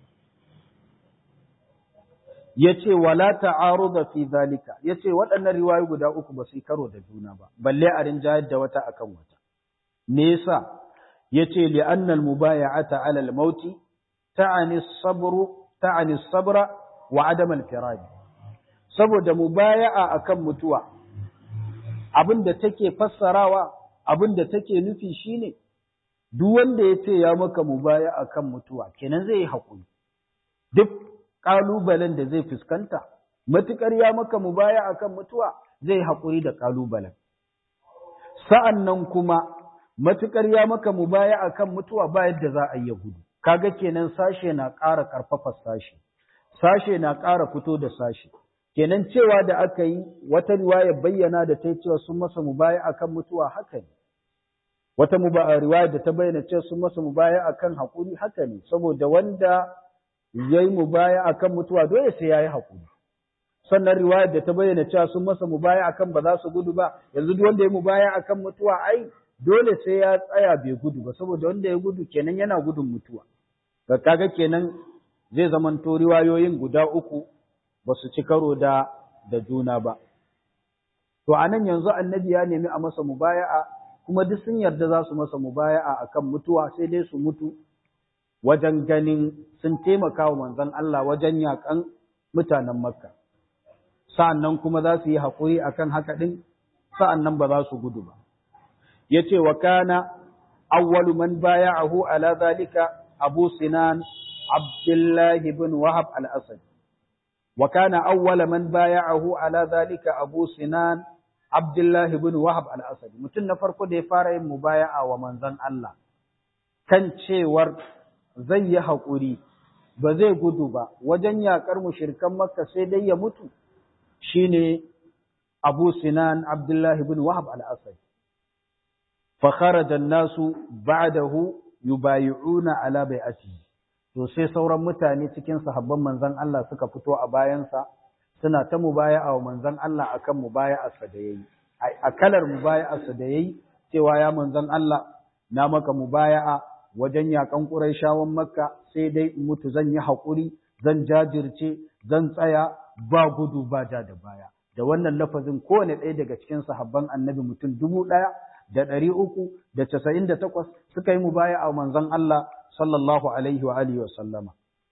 Ya ce, wala ta'aruda fi zalika, ya ce waɗannan riwayoyi guda uku ba su yi karo da juna ba, balle a rinjayar da wata akan wata. Me yasa? yace li anna al mubay'ata ala al maut ta'ani sabru ta'ani sabra wa adam al firaj saboda mubaya'a akan mutuwa abinda take fassarawa abinda take nufi shine duk wanda yace ya maka mubaya'a akan mutuwa kenan zai yi hakuri duk kalubalen da zai fuskanta matukar ya maka mubaya'a akan mutuwa zai hakuri da kalubalen sa'annan kuma matuƙar ya maka mubaya akan mutuwa ba yadda za a yi gudu kaga kenan sashe na ƙara ƙarfafa sashe sashe na ƙara fito da sashe kenan cewa da aka yi wata riwaya bayyana da ta cewa sun masa mubaya akan mutuwa haka ne wata riwaya da ta bayyana cewa sun masa mubaya akan haƙuri haka ne saboda wanda ya yi mubaya akan mutuwa dole sai ya yi haƙuri sannan riwayar da ta bayyana cewa sun masa mubaya akan ba za su gudu ba yanzu duk wanda ya mubaya akan mutuwa ai dole sai ya tsaya bai gudu ba saboda wanda ya gudu kenan yana gudun mutuwa ga kaga kenan zai zamanto riwayoyin guda uku ba su ci karo da da juna ba to anan yanzu annabi ya nemi a masa mubaya'a kuma duk sun yarda za su masa mubaya'a akan mutuwa sai dai su mutu wajen ganin sun taimaka wa manzon Allah wajen yakan mutanen Makka sa'annan kuma za su yi haƙuri akan haka din sa'annan ba za su gudu ba yace wa kana awwalu man baya'ahu ala zalika Abu Sinan Abdullah ibn Wahab al-Asad wa kana awwala man baya'ahu ala zalika Abu Sinan Abdullah ibn Wahab al-Asad mutum na farko da ya fara yin mubaya'a wa manzon Allah kan cewar zai yi haƙuri ba zai gudu ba wajen yaƙar mushrikan Makka sai dai ya mutu shine Abu Sinan Abdullah ibn Wahab al-Asad fa kharaja an-nasu ba'dahu yubayi'una ala bai'atihi to sai sauran mutane cikin sahabban manzon Allah suka fito a bayansa suna ta mubaya'a wa manzon Allah akan mubaya'arsa da yayi a kalar mubaya'arsa da yayi cewa ya manzon Allah na maka mubaya'a wajen yakan Qurayshawan Makka sai dai in mutu zan yi haƙuri zan jajirce zan tsaya ba gudu ba ja da baya da wannan lafazin kowane ɗaya daga cikin sahabban annabi mutum dubu ɗaya da ɗari uku da casa'in da takwas suka yi mubaya'a wa manzon Allah sallallahu alaihi wa alihi wa sallama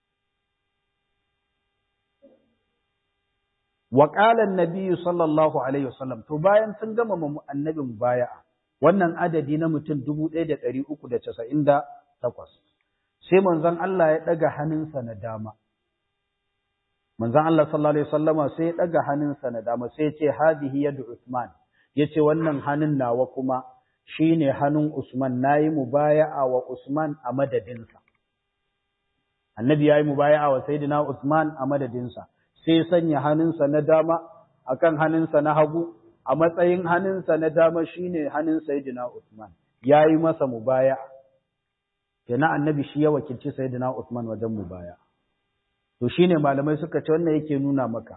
wa qala an-nabiy sallallahu alaihi wa sallam to bayan sun gama annabi mubaya'a wannan adadi na mutum 1398 sai manzon Allah ya daga hannunsa na dama manzon Allah sallallahu alaihi wasallama sai ya daga hannunsa na dama sai ya ce hadihi yadu Usman yace wannan hannun nawa kuma shine hannun Usman nayi mubaya'a wa Usman a madadinsa annabi yayi mubaya'a wa sayyidina Usman a madadinsa sai sanya hannunsa na dama akan hannunsa na hagu a matsayin hannunsa na dama shine hannun sayyidina Usman yayi masa mubaya'a kenan annabi shi ya wakilci sayyidina Usman wajen mubaya'a to shine malamai suka ce wannan yake nuna maka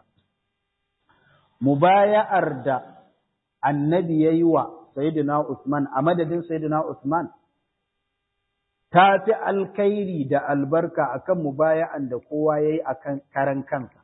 mubaya'ar da annabi yayi wa sayyidina Usman a madadin sayyidina Usman ta fi alkhairi da albarka akan mubaya'an da kowa yayi akan karan kansa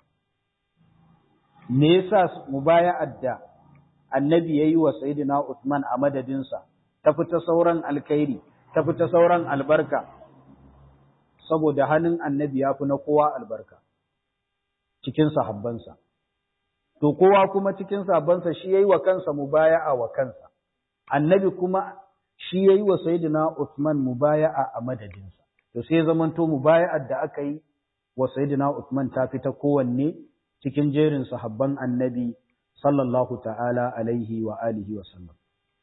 me yasa mubaya'ar da annabi yayi wa sayyidina Usman a madadinsa ta fita sauran alkhairi ta fita sauran albarka saboda hannun annabi ya fi na kowa albarka cikin sahabbansa to kowa kuma cikin sahabbansa shi yayi wa kansa mubaya'a wa kansa annabi kuma shi yayi wa sayyidina Usman mubaya'a a madadinsa to sai zamanto mubaya'ar da aka yi wa sayyidina Usman ta fita kowanne cikin jerin sahabban annabi sallallahu ta'ala alaihi wa alihi wa sallam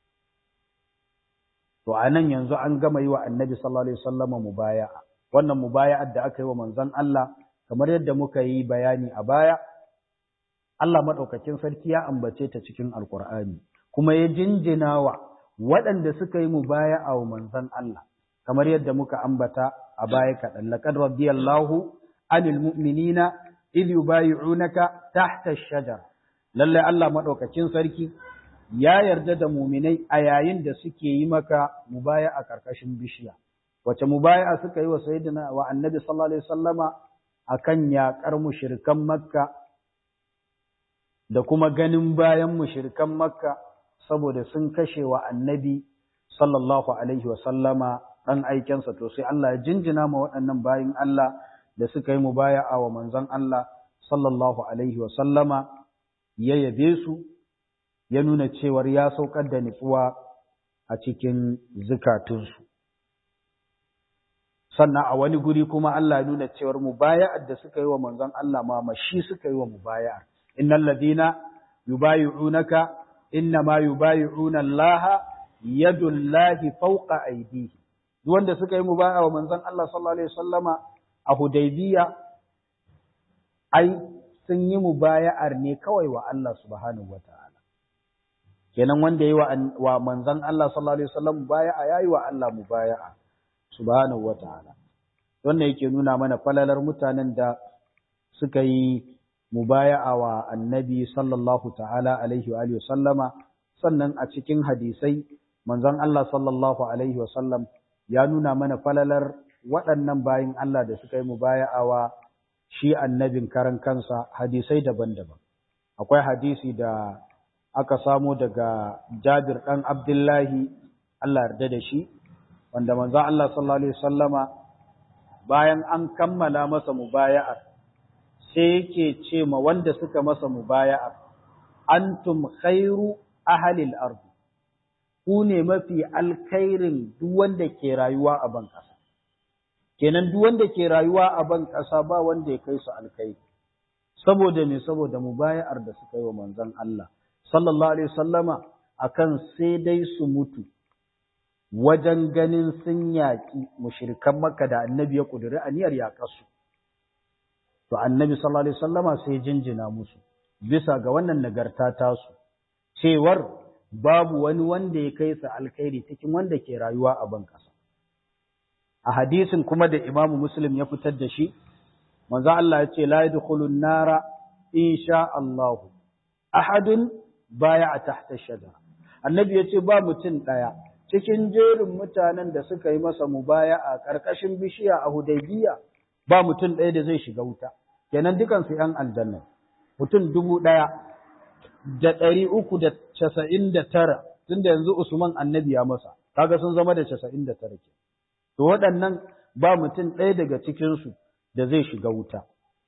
to anan yanzu an gama yi wa annabi sallallahu alaihi wasallama mubaya'a wannan mubaya'ar da aka yi wa manzon Allah kamar yadda muka yi bayani a baya Allah madaukakin sarki ya ambace ta cikin alqur'ani kuma ya jinjina wa waɗanda suka yi mubaya'a wa manzon Allah kamar yadda muka ambata a baya kaɗan laqad radiyallahu anil mu'minina idh yubayi'unaka tahta ash-shajara lalle Allah madaukakin sarki ya yarda da muminai a yayin da suke yi maka mubaya a ƙarƙashin bishiya wace mubaya suka yi wa sayyidina wa annabi sallallahu alaihi wasallama akan yaƙar mushrikan makka da kuma ganin bayan mushrikan makka saboda sun kashe wa annabi sallallahu alaihi wasallama dan aikensa to sai Allah ya jinjina ma waɗannan bayin Allah da suka yi mubaya'a wa manzon Allah sallallahu alaihi wasallama ya yabe su ya nuna cewar ya saukar da nutsuwa a cikin zukatunsu. Sannan a wani guri kuma Allah ya nuna cewar mubaya'ar da suka yi wa manzon Allah ma mashi suka yi wa mubaya'ar. Innal ladina yubayi'unaka inna ma yubayi'una Allah yadullahi fawqa aydihi. Duk wanda suka yi mubaya'a wa manzon Allah sallallahu alaihi wasallama a Hudaybiya ai sun yi mubaya'ar ne kawai wa Allah subhanahu wata'ala kenan wanda yi wa manzon Allah sallallahu alaihi wasallam mubaya'a yayi wa Allah mubaya'a subhanahu wata'ala wannan yake nuna mana falalar mutanen da suka yi mubaya'a wa annabi sallallahu ta'ala alaihi wa sallama sannan a cikin hadisai manzon Allah sallallahu alaihi wa sallam ya nuna mana falalar waɗannan bayin Allah da suka yi mubaya'a wa shi annabin karan kansa hadisai daban-daban akwai hadisi da aka samo daga Jabir ɗan Abdullahi Allah yarda da shi wanda manzon Allah sallallahu alaihi wasallama bayan an kammala masa mubaya'ar sai yake ce ma wanda suka masa mubaya'ar antum khairu ahlil ardi ku ne mafi alkhairin duk wanda ke rayuwa a ban ƙasa kenan duk wanda ke rayuwa a ban ƙasa ba wanda ya kai su alkhairi saboda me saboda mubaya'ar da suka yi wa manzon Allah sallallahu alaihi wasallama akan sai dai su mutu wajen ganin sun yaƙi mushrikan Makka da Annabi ya kuduri aniyar yaƙarsu to Annabi sallallahu alaihi wasallama sai jinjina musu bisa ga wannan nagarta tasu cewar babu wani wanda ya kai su alkhairi cikin wanda ke rayuwa a ban ƙasa a hadisin kuma da Imam Muslim ya fitar da shi manzo Allah ya ce la yadkhulun nara insha Allah ahadun baya tahta shajara annabi ya ce ba mutum ɗaya cikin jerin mutanen da suka yi masa mubaya a ƙarƙashin bishiya a Hudaybiya ba mutum ɗaya da zai shiga wuta kenan dukan su ƴan aljanna mutum dubu ɗaya da ɗari uku da casa'in da tara tunda yanzu Usman annabi ya masa kaga sun zama da casa'in da tara ke to waɗannan ba mutum ɗaya daga cikinsu da zai shiga wuta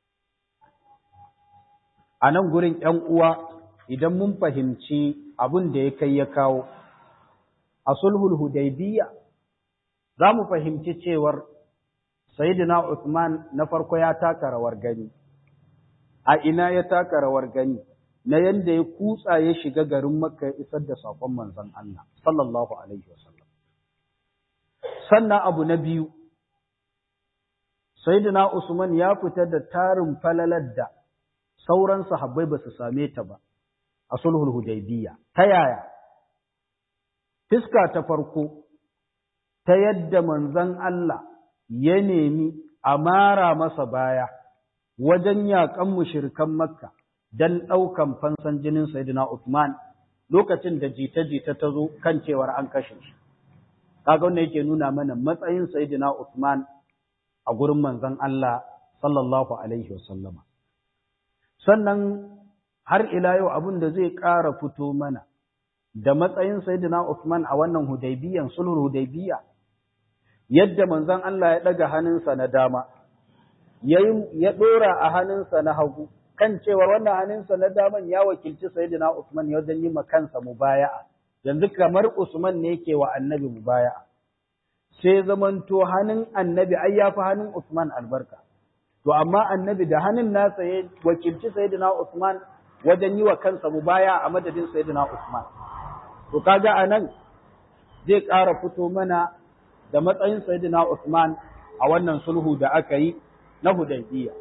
a nan gurin ƴan uwa idan mun fahimci abin da ya kai ya kawo a sulhul hudaybiya za mu fahimci cewar sayyidina Uthman na farko ya taka rawar gani a ina ya taka rawar gani na yanda ya kutsa ya shiga garin Makka ya isar da sakon manzon Allah sallallahu alaihi wasallam sannan abu na biyu sayyidina Usman ya fita da tarin falalar da sauran sahabbai ba su same ta ba a sulhul hudaybiya ta yaya fiska ta farko ta yadda manzon Allah ya nemi a mara masa baya wajen yaƙan mushrikan Makka dan ɗaukan fansan jinin Sayyidina Uthman lokacin da jita-jita ta zo kan cewar an kashe shi kaga wannan yake nuna mana matsayin Sayyidina Uthman a gurin manzon Allah sallallahu alaihi wasallama sannan har ila yau abin da zai ƙara fito mana da matsayin Sayyidina Uthman a wannan Hudaybiyan sulhul Hudaybiya yadda manzon Allah ya daga hannunsa na dama ya dora a hannunsa na hagu kan cewar wannan hannunsa na daman ya wakilci Sayyidina Uthman ya wajen yi ma kansa mubaya'a yanzu kamar Usman ne yake wa Annabi mubaya'a sai zamanto hannun Annabi ai yafi hannun Uthman albarka to amma Annabi da hannun nasa ya wakilci Sayyidina Uthman wajen yi wa kansa mubaya a madadin Sayyidina Usman. To kaga anan zai ƙara fito mana da matsayin Sayyidina Usman a wannan sulhu da aka yi na Hudaybiya.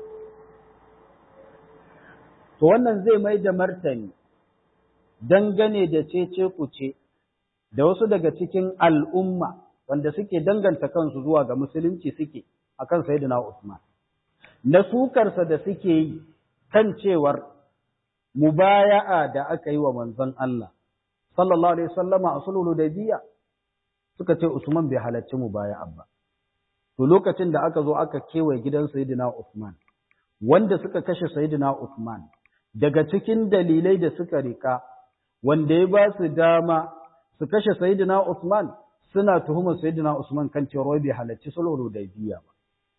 To wannan zai mai da martani dangane da cece kuce da wasu daga cikin al'umma wanda suke danganta kansu zuwa ga musulunci suke akan Sayyidina Usman. Na sukarsa da suke yi kan cewar mubaya'a da aka yi wa manzon Allah sallallahu alaihi wasallama a sulhul hudaybiya suka ce Usman bai halarci mubaya'a ba to lokacin da aka zo aka kewaye gidan sayyidina Usman wanda suka kashe sayyidina Usman daga cikin dalilai da suka rika wanda ya ba su dama su kashe sayyidina Usman suna tuhumar sayyidina Usman kan cewa bai halarci sulhul hudaybiya ba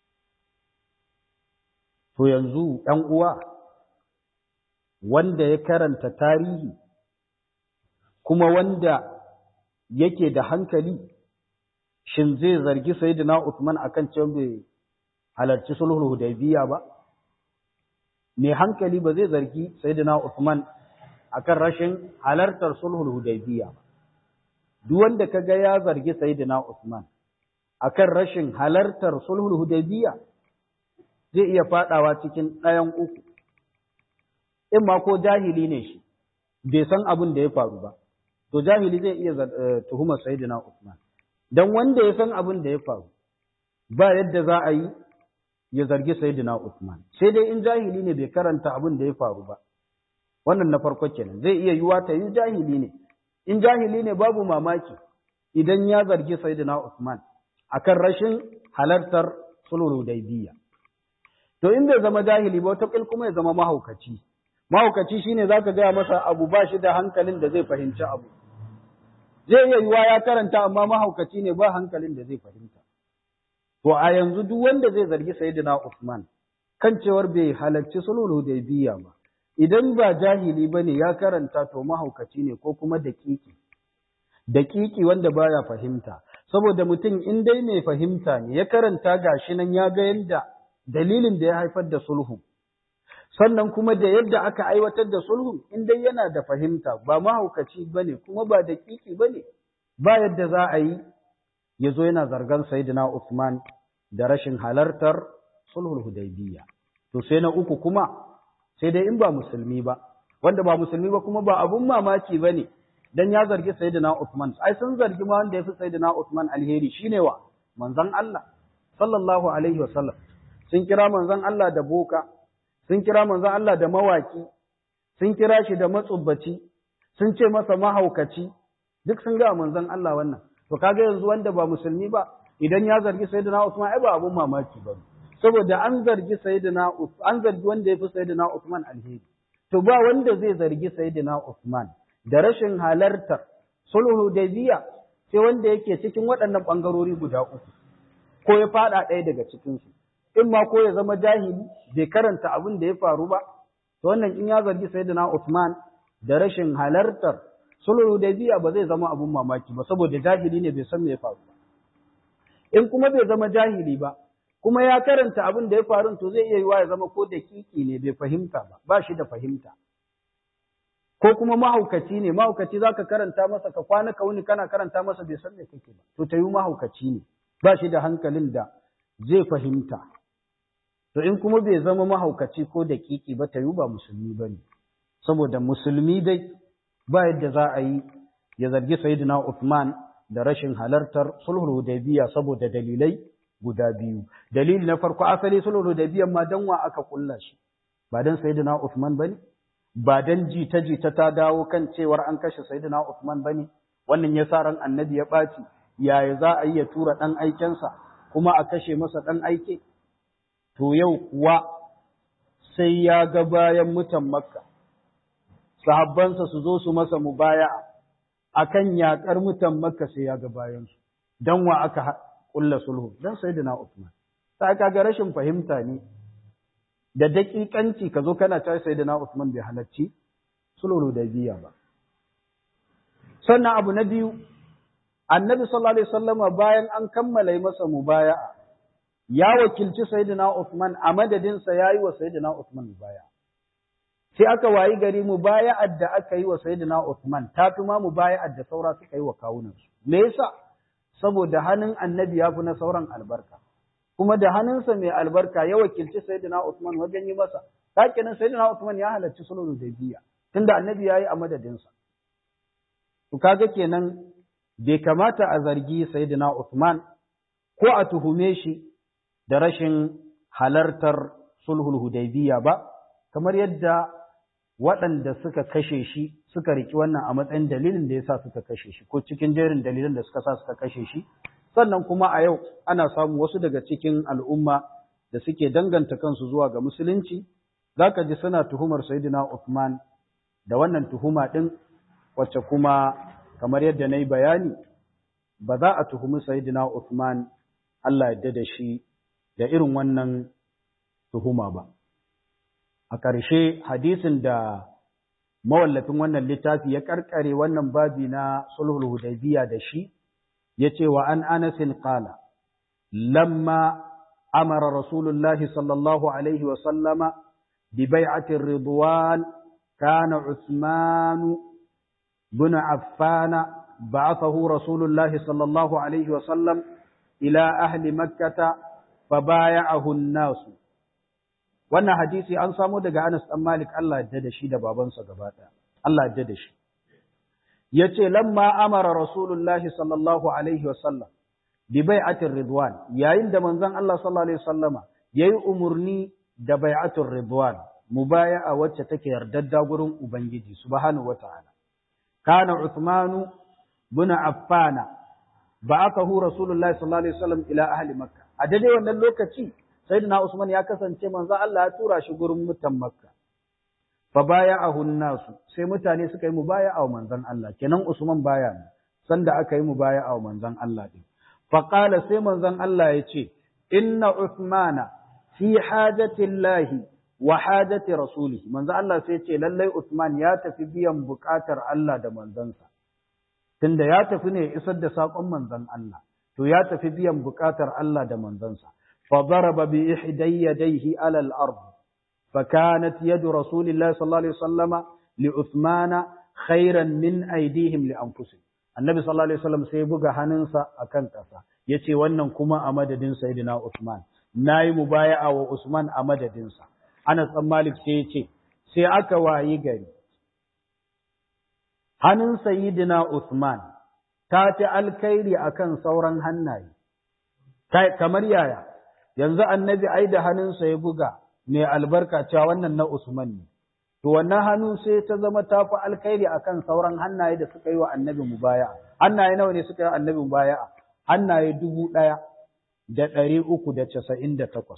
to yanzu ɗan uwa wanda ya karanta tarihi kuma wanda yake da hankali shin zai zargi sayyidina Uthman akan cewa bai halarci sulhul hudaybiya ba mai hankali ba zai zargi sayyidina Uthman akan rashin halartar sulhul hudaybiya ba duk wanda kaga ya zargi sayyidina Uthman akan rashin halartar sulhul hudaybiya zai iya fadawa cikin ɗayan uku in ma ko jahili ne shi bai san abin da ya faru ba to jahili zai iya tuhumar sayyidina Usman dan wanda ya san abin da ya faru ba yadda za a yi ya zargi sayyidina Usman sai dai in jahili ne bai karanta abin da ya faru ba wannan na farko kenan zai iya yiwa ta yi jahili ne in jahili ne babu mamaki idan ya zargi sayyidina Usman akan rashin halartar sulhul hudaybiyya to in bai zama jahili ba wata kuma ya zama mahaukaci mahaukaci shine zaka gaya masa abu ba shi da hankalin da zai fahimci abu zai iya yiwa ya karanta amma mahaukaci ne ba hankalin da zai fahimta to a yanzu duk wanda zai zargi sayyidina Uthman kan cewar bai halarci sulhul hudaybiyya ba idan ba jahili bane ya karanta to mahaukaci ne ko kuma daƙiƙi daƙiƙi wanda baya fahimta saboda mutum in dai mai fahimta ne ya karanta gashi nan ya ga yadda dalilin da ya haifar da sulhu sannan kuma da yadda aka aiwatar da sulhu in dai yana da fahimta ba mahaukaci bane kuma ba daƙiƙi bane ba yadda za a yi ya zo yana zargan sayyidina Uthman da rashin halartar sulhul hudaybiyya to sai na uku kuma sai dai in ba musulmi ba wanda ba musulmi ba kuma ba abun mamaki bane dan ya zargi sayyidina Uthman ai sun zargi ma wanda yafi sayyidina Uthman alheri shine wa manzon Allah sallallahu alaihi wasallam sun kira manzon Allah da boka sun kira manzon Allah da mawaki sun kira shi da matsubbaci sun ce masa mahaukaci duk sun ga manzon Allah wannan to kaga yanzu wanda ba musulmi ba idan ya zargi sayyidina Uthman ai ba abun mamaki ba saboda an zargi sayyidina an zargi wanda yafi sayyidina Uthman alheri to ba wanda zai zargi sayyidina Uthman da rashin halartar sulhu da biya sai wanda yake cikin waɗannan ɓangarori guda uku ko ya faɗa ɗaya daga cikinsu in ma ko ya zama jahili bai karanta abin da ya faru ba to wannan in ya zargi sayyidina Uthman da rashin halartar sulhu da biya ba zai zama abin mamaki ba saboda jahili ne bai san me ya faru ba in kuma bai zama jahili ba kuma ya karanta abin da ya faru to zai iya yiwa ya zama ko da kiki ne bai fahimta ba ba shi da fahimta ko kuma mahaukaci ne mahaukaci zaka karanta masa ka kwana ka wuni kana karanta masa bai san me kake ba to tayi mahaukaci ne ba shi da hankalin da zai fahimta to in kuma bai zama mahaukaci ko da kiki ba tayi ba musulmi bane saboda musulmi dai ba yadda za a yi ya zargi sayyidina Uthman da rashin halartar sulhul hudaybiya saboda dalilai guda biyu dalili na farko asali sulhul hudaybiya ma dan wa aka kulla shi ba dan sayyidina Uthman bane ba dan jita-jita ta dawo kan cewar an kashe Sayyidina Uthman bane wannan ya sa ran annabi ya ɓaci yaya za a yi ya tura ɗan aikensa kuma a kashe masa ɗan aike to yau kuwa sai ya ga bayan mutan makka sahabbansa su zo su masa mubaya akan yaƙar mutan makka sai ya ga bayansu dan wa aka kulla sulhu dan Sayyidina Uthman ta kaga rashin fahimta ne da daƙiƙanci ka zo kana ta sai da na Usman bai halarci sulhul biya ba. Sannan abu na biyu, annabi sallallahu alaihi wasallama bayan an kammala masa mubaya'a ya wakilci sayyidina Usman a madadinsa ya yi wa sayyidina Usman mubaya'a. Sai aka wayi gari mubaya'ar da aka yi wa sayyidina Usman ta fi ma mubaya'ar da saura suka yi wa kawunansu. Me yasa? Saboda hannun annabi ya fi na sauran albarka. kuma da hannunsa mai albarka ya wakilci Sayyidina Usman wajen yi masa. Hakinin Sayyidina Usman ya halarci sulhul Hudaybiya tunda Annabi yayi a madadinsa. To kaga kenan bai kamata a zargi Sayyidina Usman ko a tuhume shi da rashin halartar sulhul Hudaybiya ba kamar yadda waɗanda suka kashe shi suka riki wannan a matsayin dalilin da yasa suka kashe shi ko cikin jerin dalilan da suka sa suka kashe shi sannan kuma a yau ana samu wasu daga cikin al'umma da suke danganta kansu zuwa ga musulunci, za ka ji suna tuhumar Sayyidina Uthman da wannan tuhuma ɗin wacce kuma kamar yadda na yi bayani, ba za a tuhumi Sayyidina Uthman Allah yadda da shi da irin wannan tuhuma ba. A ƙarshe hadisin da mawallafin wannan littafi ya ƙarƙare wannan babi na sulhul hudaybiya da shi, yace wa an anasin qala lamma amara rasulullahi sallallahu alaihi wa sallama bi bai'ati ridwan kana usman bin affan ba'athahu rasulullahi sallallahu alaihi wa sallam ila ahli makkah fabaya'ahu an-nas wannan hadisi an samo daga Anas dan Malik Allah ya da shi da babansa gaba ɗaya Allah ya da shi yace lamma amara rasulullahi sallallahu alaihi wasallam bi bai'atir ridwan yayin da manzon Allah sallallahu alaihi wasallama yayi umurni da bai'atur ridwan mubaya'a wacce take yardadda gurin ubangiji subhanahu wataala kana uthmanu bin affana ba'athahu rasulullahi sallallahu alaihi wasallam ila ahli makkah a daidai wannan lokaci sayyidina usman ya kasance manzon Allah ya tura shi gurin mutan makka fa baya'ahu nasu sai mutane suka yi mubaya'a wa manzon Allah kenan Usman baya ne sanda aka yi mubaya'a wa manzon Allah din fa qala sai manzon Allah ya ce inna Uthmana fi hajati Allah wa hajati rasulihi manzon Allah sai ce lallai Uthman ya tafi biyan bukatar Allah da manzansa tunda ya tafi ne isar da sakon manzon Allah to ya tafi biyan bukatar Allah da manzansa fa daraba bi ihday yadayhi ala al-ard فكانت يد رسول الله صلى الله عليه وسلم لعثمان خيرا من أيديهم لأنفسهم النبي صلى الله عليه وسلم سيبقى هننسى أكن كسا يتي ونن كما أمد دين سيدنا عثمان ناي مبايع وعثمان أمد دين سا أنا مالك سيتي سي أكا وايقري hannun sayyidina Uthman ta fi alkhairi akan sauran hannaye kamar yaya yanzu annabi ai da hannunsa ya buga mai albarka cewa wannan na Usman ne. To wannan hannu sai ta zama ta fi alkhairi akan sauran hannaye da suka yi wa annabi mubaya'a. Hannaye nawa ne suka yi wa annabi mubaya'a? Hannaye dubu ɗaya da ɗari uku da casa'in da takwas.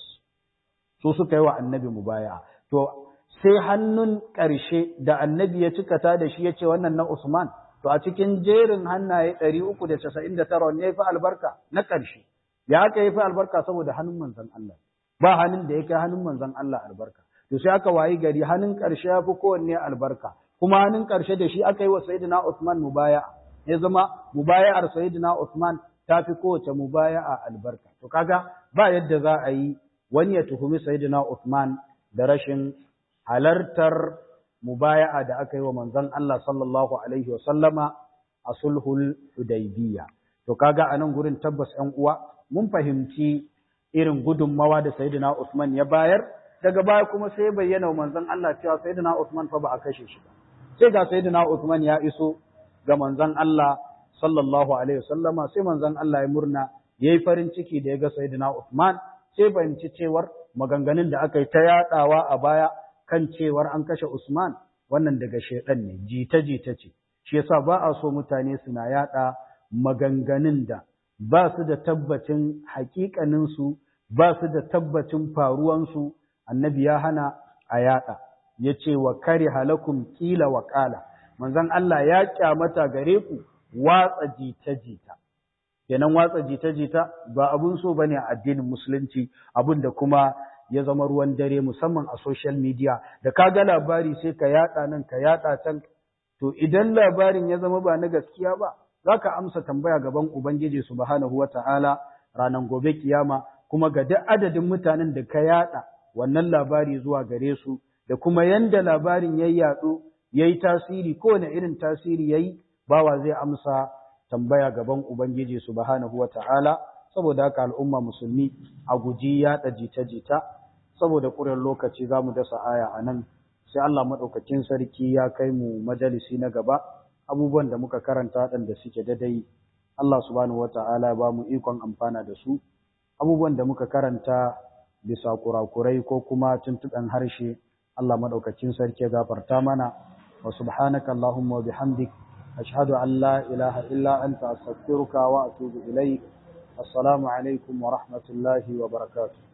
Su suka yi wa annabi mubaya'a. To sai hannun ƙarshe da annabi ya cikata da shi ya ce wannan na Usman. To a cikin jerin hannaye ɗari uku da casa'in da tara ne ya fi albarka na ƙarshe. Ya aka yi fi albarka saboda hannun manzon Allah. ba hannun da ya kai hannun manzon Allah albarka to sai aka wayi gari hannun ƙarshe ya fi kowanne albarka kuma hannun ƙarshe da shi aka yi wa sayyidina Usman mubaya'a ya zama mubaya'ar sayyidina Usman ta fi kowace mubaya'a albarka to kaga ba yadda za a yi wani ya tuhumi sayyidina Usman da rashin halartar mubaya'a da aka yi wa manzon Allah sallallahu alaihi wa sallama a sulhul hudaybiyya to kaga a nan gurin tabbas ƴan uwa mun fahimci irin gudunmawa da Sayyidina Usman ya bayar daga baya kuma sai bayyana wa manzon Allah cewa Sayyidina Usman fa ba a kashe shi ba sai ga Sayyidina Usman ya iso ga manzon Allah sallallahu alaihi wasallama sai manzon Allah ya murna yayi farin ciki da ya ga Sayyidina Usman sai fahimci cewar maganganun da aka yi ta yadawa a baya kan cewar an kashe Usman wannan daga shedan ne jita jita ce shi yasa ba a so mutane suna yada maganganun da ba su da tabbacin haƙiƙaninsu ba su da tabbacin faruwansu annabi ya hana a yaɗa ya ce wa kare halakun ƙila wa ƙala manzon Allah ya ƙyamata gare ku watsa jita-jita kenan watsa jita-jita ba abun so bane a addinin musulunci abun da kuma ya zama ruwan dare musamman a social media da ka ga labari sai ka yaɗa nan ka yaɗa can to idan labarin ya zama ba na gaskiya ba za ka amsa tambaya gaban Ubangiji subhanahu wa ta'ala ranar gobe kiyama kuma ga duk adadin mutanen da ka yada wannan labari zuwa gare su da kuma yanda labarin ya yaɗu ya yi tasiri kowane irin tasiri ya yi bawa zai amsa tambaya gaban Ubangiji subhanahu wa ta'ala saboda haka al'umma musulmi a guji yaɗa jita-jita saboda ƙuren lokaci za mu dasa aya a nan sai Allah maɗaukakin sarki ya kai mu majalisi na gaba abubuwan da muka karanta waɗanda suke dadai Allah subhanahu wata'ala ba mu ikon amfana da su abubuwan da muka karanta bisa kurakurai ko kuma tuntuɓen harshe Allah maɗaukacin sarki ya gafarta mana wa subhanaka Allahumma wa bihamdik ashhadu an la ilaha illa anta astaghfiruka wa atubu ilaik assalamu alaikum wa rahmatullahi wa barakatuh